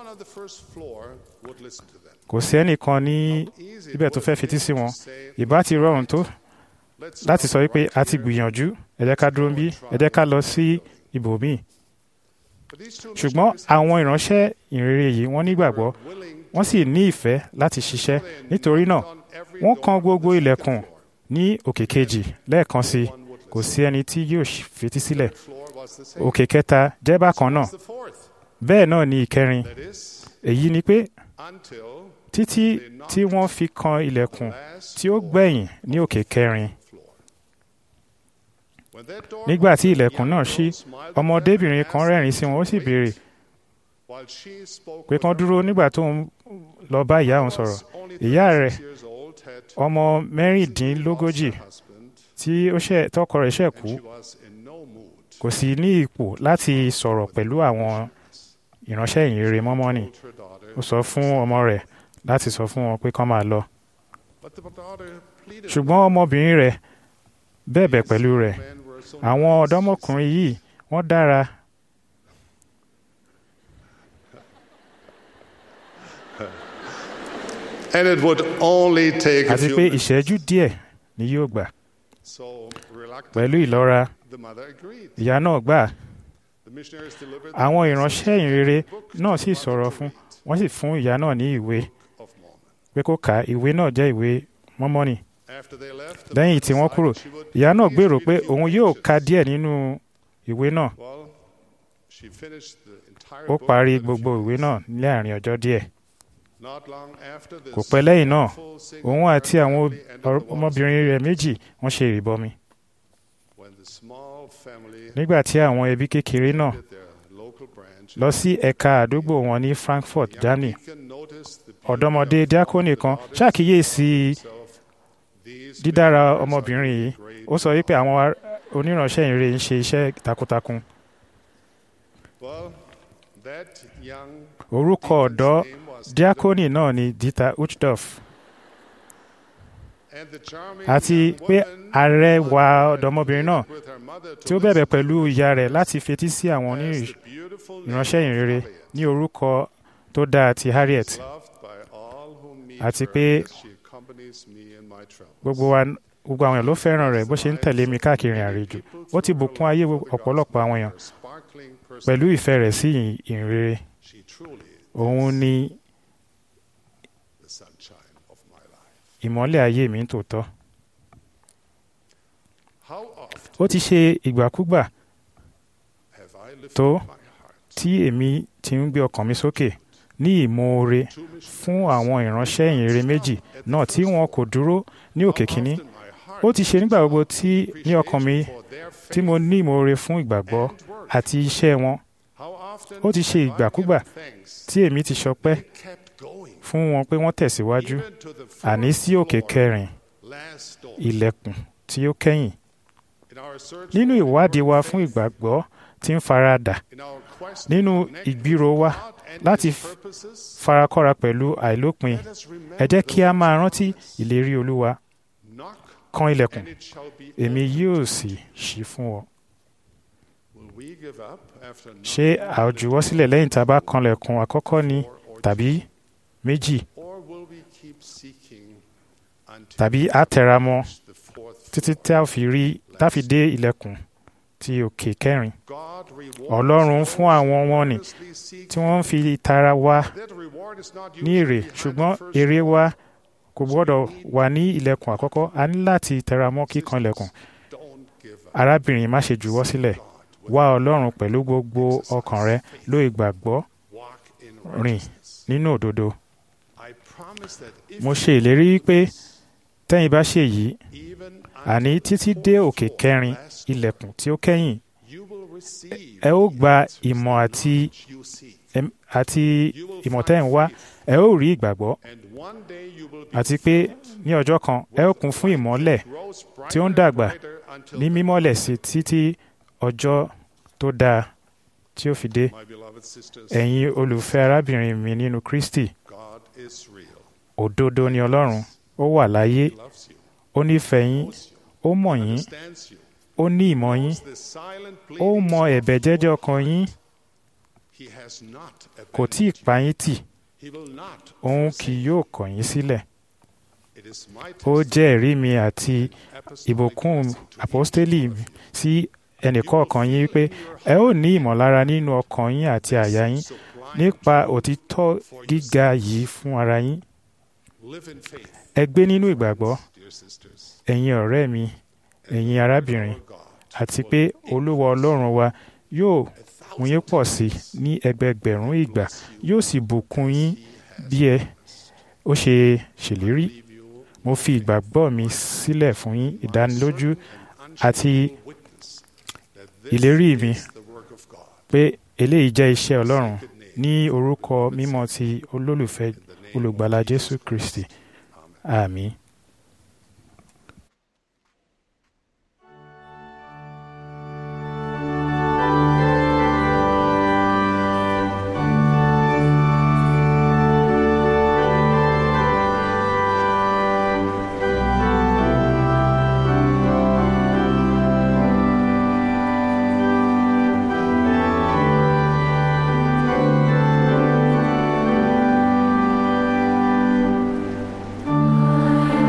Speaker 10: kò sí ẹnìkan ní ibẹ̀ tó fẹ́ fetí sí wọn ìbá ti rọrùn tó láti sọ wípé a ti gbìyànjú ẹ jẹ́ ká dúró bí ẹ jẹ́ ká lọ sí ibòmíì ṣùgbọ́n àwọn ìránṣẹ́ ìrere yìí wọ́n nígbàgbọ́ wọ́n sì ní ìfẹ́ láti ṣiṣẹ́ nítorí náà wọ́n kan gbogbo ilẹ̀kùn ní òkè kejì lẹ́ẹ̀kan sí kò sí ẹni tí yóò fetí sílẹ̀ òkè kẹta jẹ́ bákan náà bẹ́ẹ̀ náà ni ìkẹrin èyí ni pé títí tí wọ́n fi kan ilẹ̀kùn tí ó gbẹ̀yìn ní òkè kẹrin nígbà tí ilẹ̀kùn náà ṣí ọmọdébìnrin kan rẹ́rìn sí wọn ó sì béèrè pé kán dúró nígbà tó ń lọ bá ìyá òun sọ̀rọ̀ ìyá rẹ̀ ọmọ mẹ́rìndínlógójì tí ó ṣe tọkọ rẹ̀ ṣẹ̀ kú kò sí ní ipò láti sọ̀rọ̀ pẹ̀lú àwọn ìránṣẹ́ ìyìnrere mọ́mọ́nì ó sọ fún ọmọ rẹ̀ láti sọ fún wọn pé kán máa lọ ṣùgbọ́n ọmọbìnrin rẹ̀ bẹ̀bẹ̀ pẹ̀lú rẹ̀ àwọn ọ̀dọ́mọkùnrin yìí wọ́n dára
Speaker 9: And it would only take a
Speaker 10: àti
Speaker 9: few
Speaker 10: pé
Speaker 9: minutes.
Speaker 10: ìṣẹ́jú díẹ̀ ni yóò gbà
Speaker 9: So, reluctantly,
Speaker 10: pẹ̀lú ìlọ́ra
Speaker 9: the mother agreed.
Speaker 10: ìyá náà gbà
Speaker 9: The missionaries delivered
Speaker 10: àwọn
Speaker 9: the
Speaker 10: ìránṣẹ́ ìrere
Speaker 9: book
Speaker 10: náà sì
Speaker 9: to
Speaker 10: sọ̀rọ̀
Speaker 9: Martin
Speaker 10: fún
Speaker 9: to read
Speaker 10: wọ́n sì fún ìyá náà ní ìwé
Speaker 9: of Mormon.
Speaker 10: pé kó kà á ìwé náà jẹ́ ìwé mọ́mọ́nì
Speaker 9: After they left, the
Speaker 10: lẹ́yìn
Speaker 9: mother
Speaker 10: tí wọ́n
Speaker 9: decided
Speaker 10: kúrò
Speaker 9: she would
Speaker 10: ìyá náà
Speaker 9: at least
Speaker 10: gbèrò
Speaker 9: read
Speaker 10: pé
Speaker 9: a few
Speaker 10: òun yóò ka
Speaker 9: pages.
Speaker 10: díẹ̀ nínú ìwé náà
Speaker 9: Well, she finished the entire
Speaker 10: ó
Speaker 9: book
Speaker 10: parí
Speaker 9: within a
Speaker 10: gbogbo
Speaker 9: few
Speaker 10: ìwé
Speaker 9: days.
Speaker 10: náà láàrin ọjọ́ díẹ̀
Speaker 9: Not long after this,
Speaker 10: kò pẹ́ lẹ́yìn náà
Speaker 9: full single
Speaker 10: òun àti
Speaker 9: parent
Speaker 10: àwọn
Speaker 9: family entered the water
Speaker 10: ọmọbìnrin rẹ̀ méjì wọ́n ṣe ìrìbọmi
Speaker 9: when the small family
Speaker 10: nígbà tí àwọn ẹbí kékeré náà
Speaker 9: did their local branch.
Speaker 10: lọ sí ẹ̀ka àdúgbò wọn ní Frankfurt
Speaker 9: Young
Speaker 10: Germany
Speaker 9: deacon noticed the beauty
Speaker 10: ọ̀dọ́mọdé
Speaker 9: of
Speaker 10: díákónì
Speaker 9: the
Speaker 10: kan
Speaker 9: daughters
Speaker 10: ṣàkíyèsí
Speaker 9: himself. These
Speaker 10: dídára
Speaker 9: missionaries are
Speaker 10: ọmọbìnrin yìí
Speaker 9: doing great
Speaker 10: ó sọ wípé àwọn ar- oníránṣẹ́ ìrere ń ṣe iṣẹ́ takuntakun
Speaker 9: Well, that young
Speaker 10: orúkọ
Speaker 9: deacon's
Speaker 10: ọ̀dọ́
Speaker 9: name was
Speaker 10: díákónì náà ni Dieter Uchtdorf
Speaker 9: And the charming
Speaker 10: àti
Speaker 9: young
Speaker 10: pé
Speaker 9: woman
Speaker 10: arẹwà
Speaker 9: who had
Speaker 10: ọ̀dọ́mọbìnrin náà
Speaker 9: pleaded with her mother to
Speaker 10: tí ó
Speaker 9: listen
Speaker 10: bẹ̀bẹ̀
Speaker 9: to
Speaker 10: pẹ̀lú
Speaker 9: her
Speaker 10: ìyá rẹ̀
Speaker 9: voice
Speaker 10: láti fetí sí àwọn
Speaker 9: as
Speaker 10: onírìn
Speaker 9: the beautiful name
Speaker 10: ìránṣẹ́
Speaker 9: of
Speaker 10: ìrere
Speaker 9: Harriet,
Speaker 10: ní orúkọ tó dáa ti Harriet
Speaker 9: loved by all who meet
Speaker 10: Àti
Speaker 9: her
Speaker 10: pé
Speaker 9: as she accompanies me in my travels.
Speaker 10: gbogbo wa gbogbo àwọn èèyàn ló fẹ́ràn rẹ̀ bó ṣe ń tẹ̀lé mi káàkiri àrèjò ó ti bùkún ayé ọ̀pọ̀lọpọ̀ àwọn èèyàn
Speaker 9: Her sparkling
Speaker 10: pẹ̀lú
Speaker 9: personality,
Speaker 10: ìfẹ́ rẹ̀ sí ìyìn- ìhìnrere
Speaker 9: she truly
Speaker 10: òun ni
Speaker 9: the sunshine of my life.
Speaker 10: ìmọ́lẹ̀ ayé mi ń tòótọ́
Speaker 9: How often
Speaker 10: ó ti ṣe ìgbàkúgbà
Speaker 9: have I lifted
Speaker 10: tó
Speaker 9: my heart
Speaker 10: tí èmi ti ń gbé ọkàn mi sókè ní ìmoore
Speaker 9: to missionaries?
Speaker 10: fún àwọn ìránṣẹ́ ìhìnrere méjì náà tí wọn kò dúró ní òkè
Speaker 9: How
Speaker 10: kínní
Speaker 9: often my heart
Speaker 10: ó ti ṣe nígbà gbogbo tí ní ọkàn mi
Speaker 9: appreciation for their
Speaker 10: tí mo
Speaker 9: faith
Speaker 10: ní ìmoore fún ìgbàgbọ́
Speaker 9: and work.
Speaker 10: àti iṣẹ́ wọn
Speaker 9: How often
Speaker 10: ó ti ṣe
Speaker 9: have I
Speaker 10: ìgbàkúgbà
Speaker 9: given thanks
Speaker 10: tí èmi ti sọpẹ́
Speaker 9: they kept going,
Speaker 10: fún wọn pé wọ́n tẹ̀síwájú
Speaker 9: even to the
Speaker 10: àní
Speaker 9: fourth
Speaker 10: sí òkè
Speaker 9: floor,
Speaker 10: kẹrin
Speaker 9: last door.
Speaker 10: ilẹ̀kùn tí ó kẹ́yìn
Speaker 9: In our search
Speaker 10: nínú
Speaker 9: for
Speaker 10: ìwádìí wa
Speaker 9: faith,
Speaker 10: fún ìgbàgbọ́ tí ń faradà nínú ìgbìrò wa láti farakọ́ra pẹ̀lú àìlópin ẹ jẹ́ kí a máa rántí ìlérí olúwa kan ilẹ̀kùn èmi yóò sì ṣí fún ọ. ṣé a ó juwọ́ sílẹ̀ lẹ́yìn tá a bá kanlẹ̀kùn àkọ́kọ́ ni tàbí méjì tàbí a tẹra mọ́ títí tá a fi rí tá a fi dé ilẹ̀kùn ti òkè kẹrin ọlọ́run fún àwọn wọn ni tí wọ́n ń fi tara wá ní èrè ṣùgbọ́n èrè wa kò gbọ́dọ̀ wà ní ilẹ̀kùn àkọ́kọ́ a ní láti tẹra mọ́ kíkan ilẹ̀kùn arábìnrin má ṣe juwọ́ sílẹ̀ wá ọlọ́run pẹ̀lú gbogbo ọkàn rẹ ló ìgbàgbọ́ rìn nínú òdodo mo ṣe ìlérí pé tẹ́yìn bá ṣe yìí àní títí dé òkè kẹrin ilẹ̀kùn tí ó kẹ́yìn ẹ ó gba ìmọ̀ àti àti ìmọ̀ tẹ́ ń wá ẹ ó rí ìgbàgbọ́ àti pé ní ọjọ́ kan ẹ ó kún fún ìmọ́lẹ̀ tí ó ń dàgbà ní mímọ́lẹ̀ sí títí ọjọ́ tó dáa tí ó fi dé ẹ̀yin olùfẹ́ arábìnrin mi nínú Kristi òdodo ni Ọlọ́run ó wà láyé ó nífẹ̀ẹ́ yín ó mọ̀ yín ó ní ìmọ̀ yín ó mọ ẹ̀bẹ̀ jẹ́jẹ́ ọkàn yín kò tí ì pa yín tì òun kì yóò kọ̀ yín sílẹ̀ ó jẹ́ ẹ̀rí mi àti ìbùkún àpọ́stélì sí ẹnìkọ̀ọ̀kan yín wípé ẹ ó ní ìmọ̀lára nínú ọkàn yín àti àyà yín nípa òtítọ́ gíga yìí fún ara yín ẹ gbé nínú ìgbàgbọ́ ẹ̀yin ọ̀rẹ́ mi ẹ̀yin arábìnrin àti pé olúwa ọlọ́run wa yóò mú yín pọ̀ sí ní ẹgbẹgbẹ̀rún ìgbà yóò sì bùkún yín bí ẹ ó ṣe ṣèlérí mo fi ìgbàgbọ́ mi sílẹ̀ fún yín ìdánilójú àti ìlérí mi pé eléyìí jẹ́ iṣẹ́ ọlọ́run ní orúkọ mímọ́ ti olólùfẹ́ olùgbàlà jésù kristi àmín.
Speaker 11: I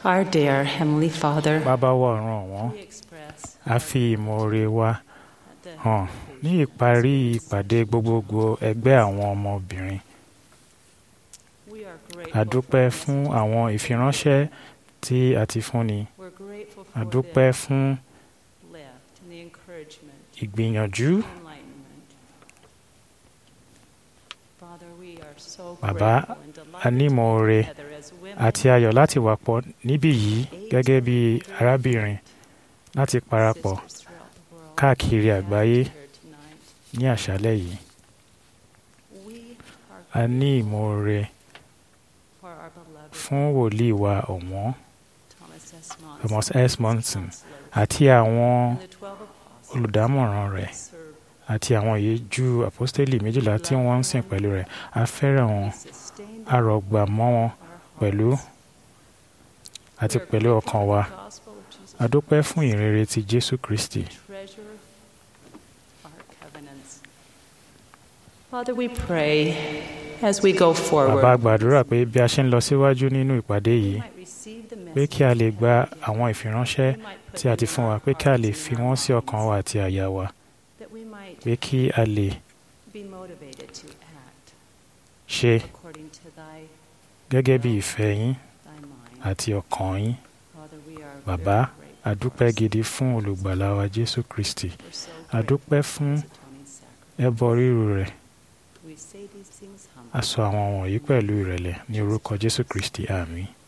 Speaker 11: Our dear Heavenly Father,
Speaker 10: bàbá wa ọ̀run ọ̀wọ́n a fi ìmoore wa hàn ní ìparí ìpàdé gbogbogbò ẹgbẹ́ àwọn ọmọbìnrin a dúpẹ́ fún àwọn ìfiránṣẹ́ tí a ti fúnni a dúpẹ́ fún ìgbìyànjú bàbá a ní ìmoore àti ayọ̀ láti wà pọ̀ níbí yìí gẹ́gẹ́ bí arábìnrin láti parapọ̀ káàkiri àgbáyé ní àṣálẹ́ yìí. A ní ìmoore fún wòlíì wa ọ̀wọ́n Thomas S. Monson àti àwọn olùdámọ̀ràn rẹ̀ àti àwọn ìyẹ́jú àpọ́stélì méjìlá tí wọ́n ń sìn pẹ̀lú rẹ̀ a fẹ́ràn wọn a rọ̀gbà mọ́ wọn pẹ̀lú àti pẹ̀lú ọkàn wa a dúpẹ́ fún ìrere ti Jésù Kristi.
Speaker 11: Father, we pray as we go forward.
Speaker 10: Bàbá gbàdúrà pé bí a ṣe ń lọ síwájú nínú ìpàdé yìí pé kí a lè gba àwọn ìfiránṣẹ́ tí a ti fún wa pé kí a lè fi wọ́n sí ọkàn wa àti àyà wa pé kí a lè ṣe gẹ́gẹ́ bí ìfẹ́ yín àti ọkàn yín. Bàbá a dúpẹ́ gidi fún olùgbàlà wa Jésù Kristi a dúpẹ́ fún ẹbọ ríru rẹ̀ a sọ àwọn wọ̀nyí pẹ̀lú ìrẹ̀lẹ̀ ní orúkọ Jésù Kristi àmín.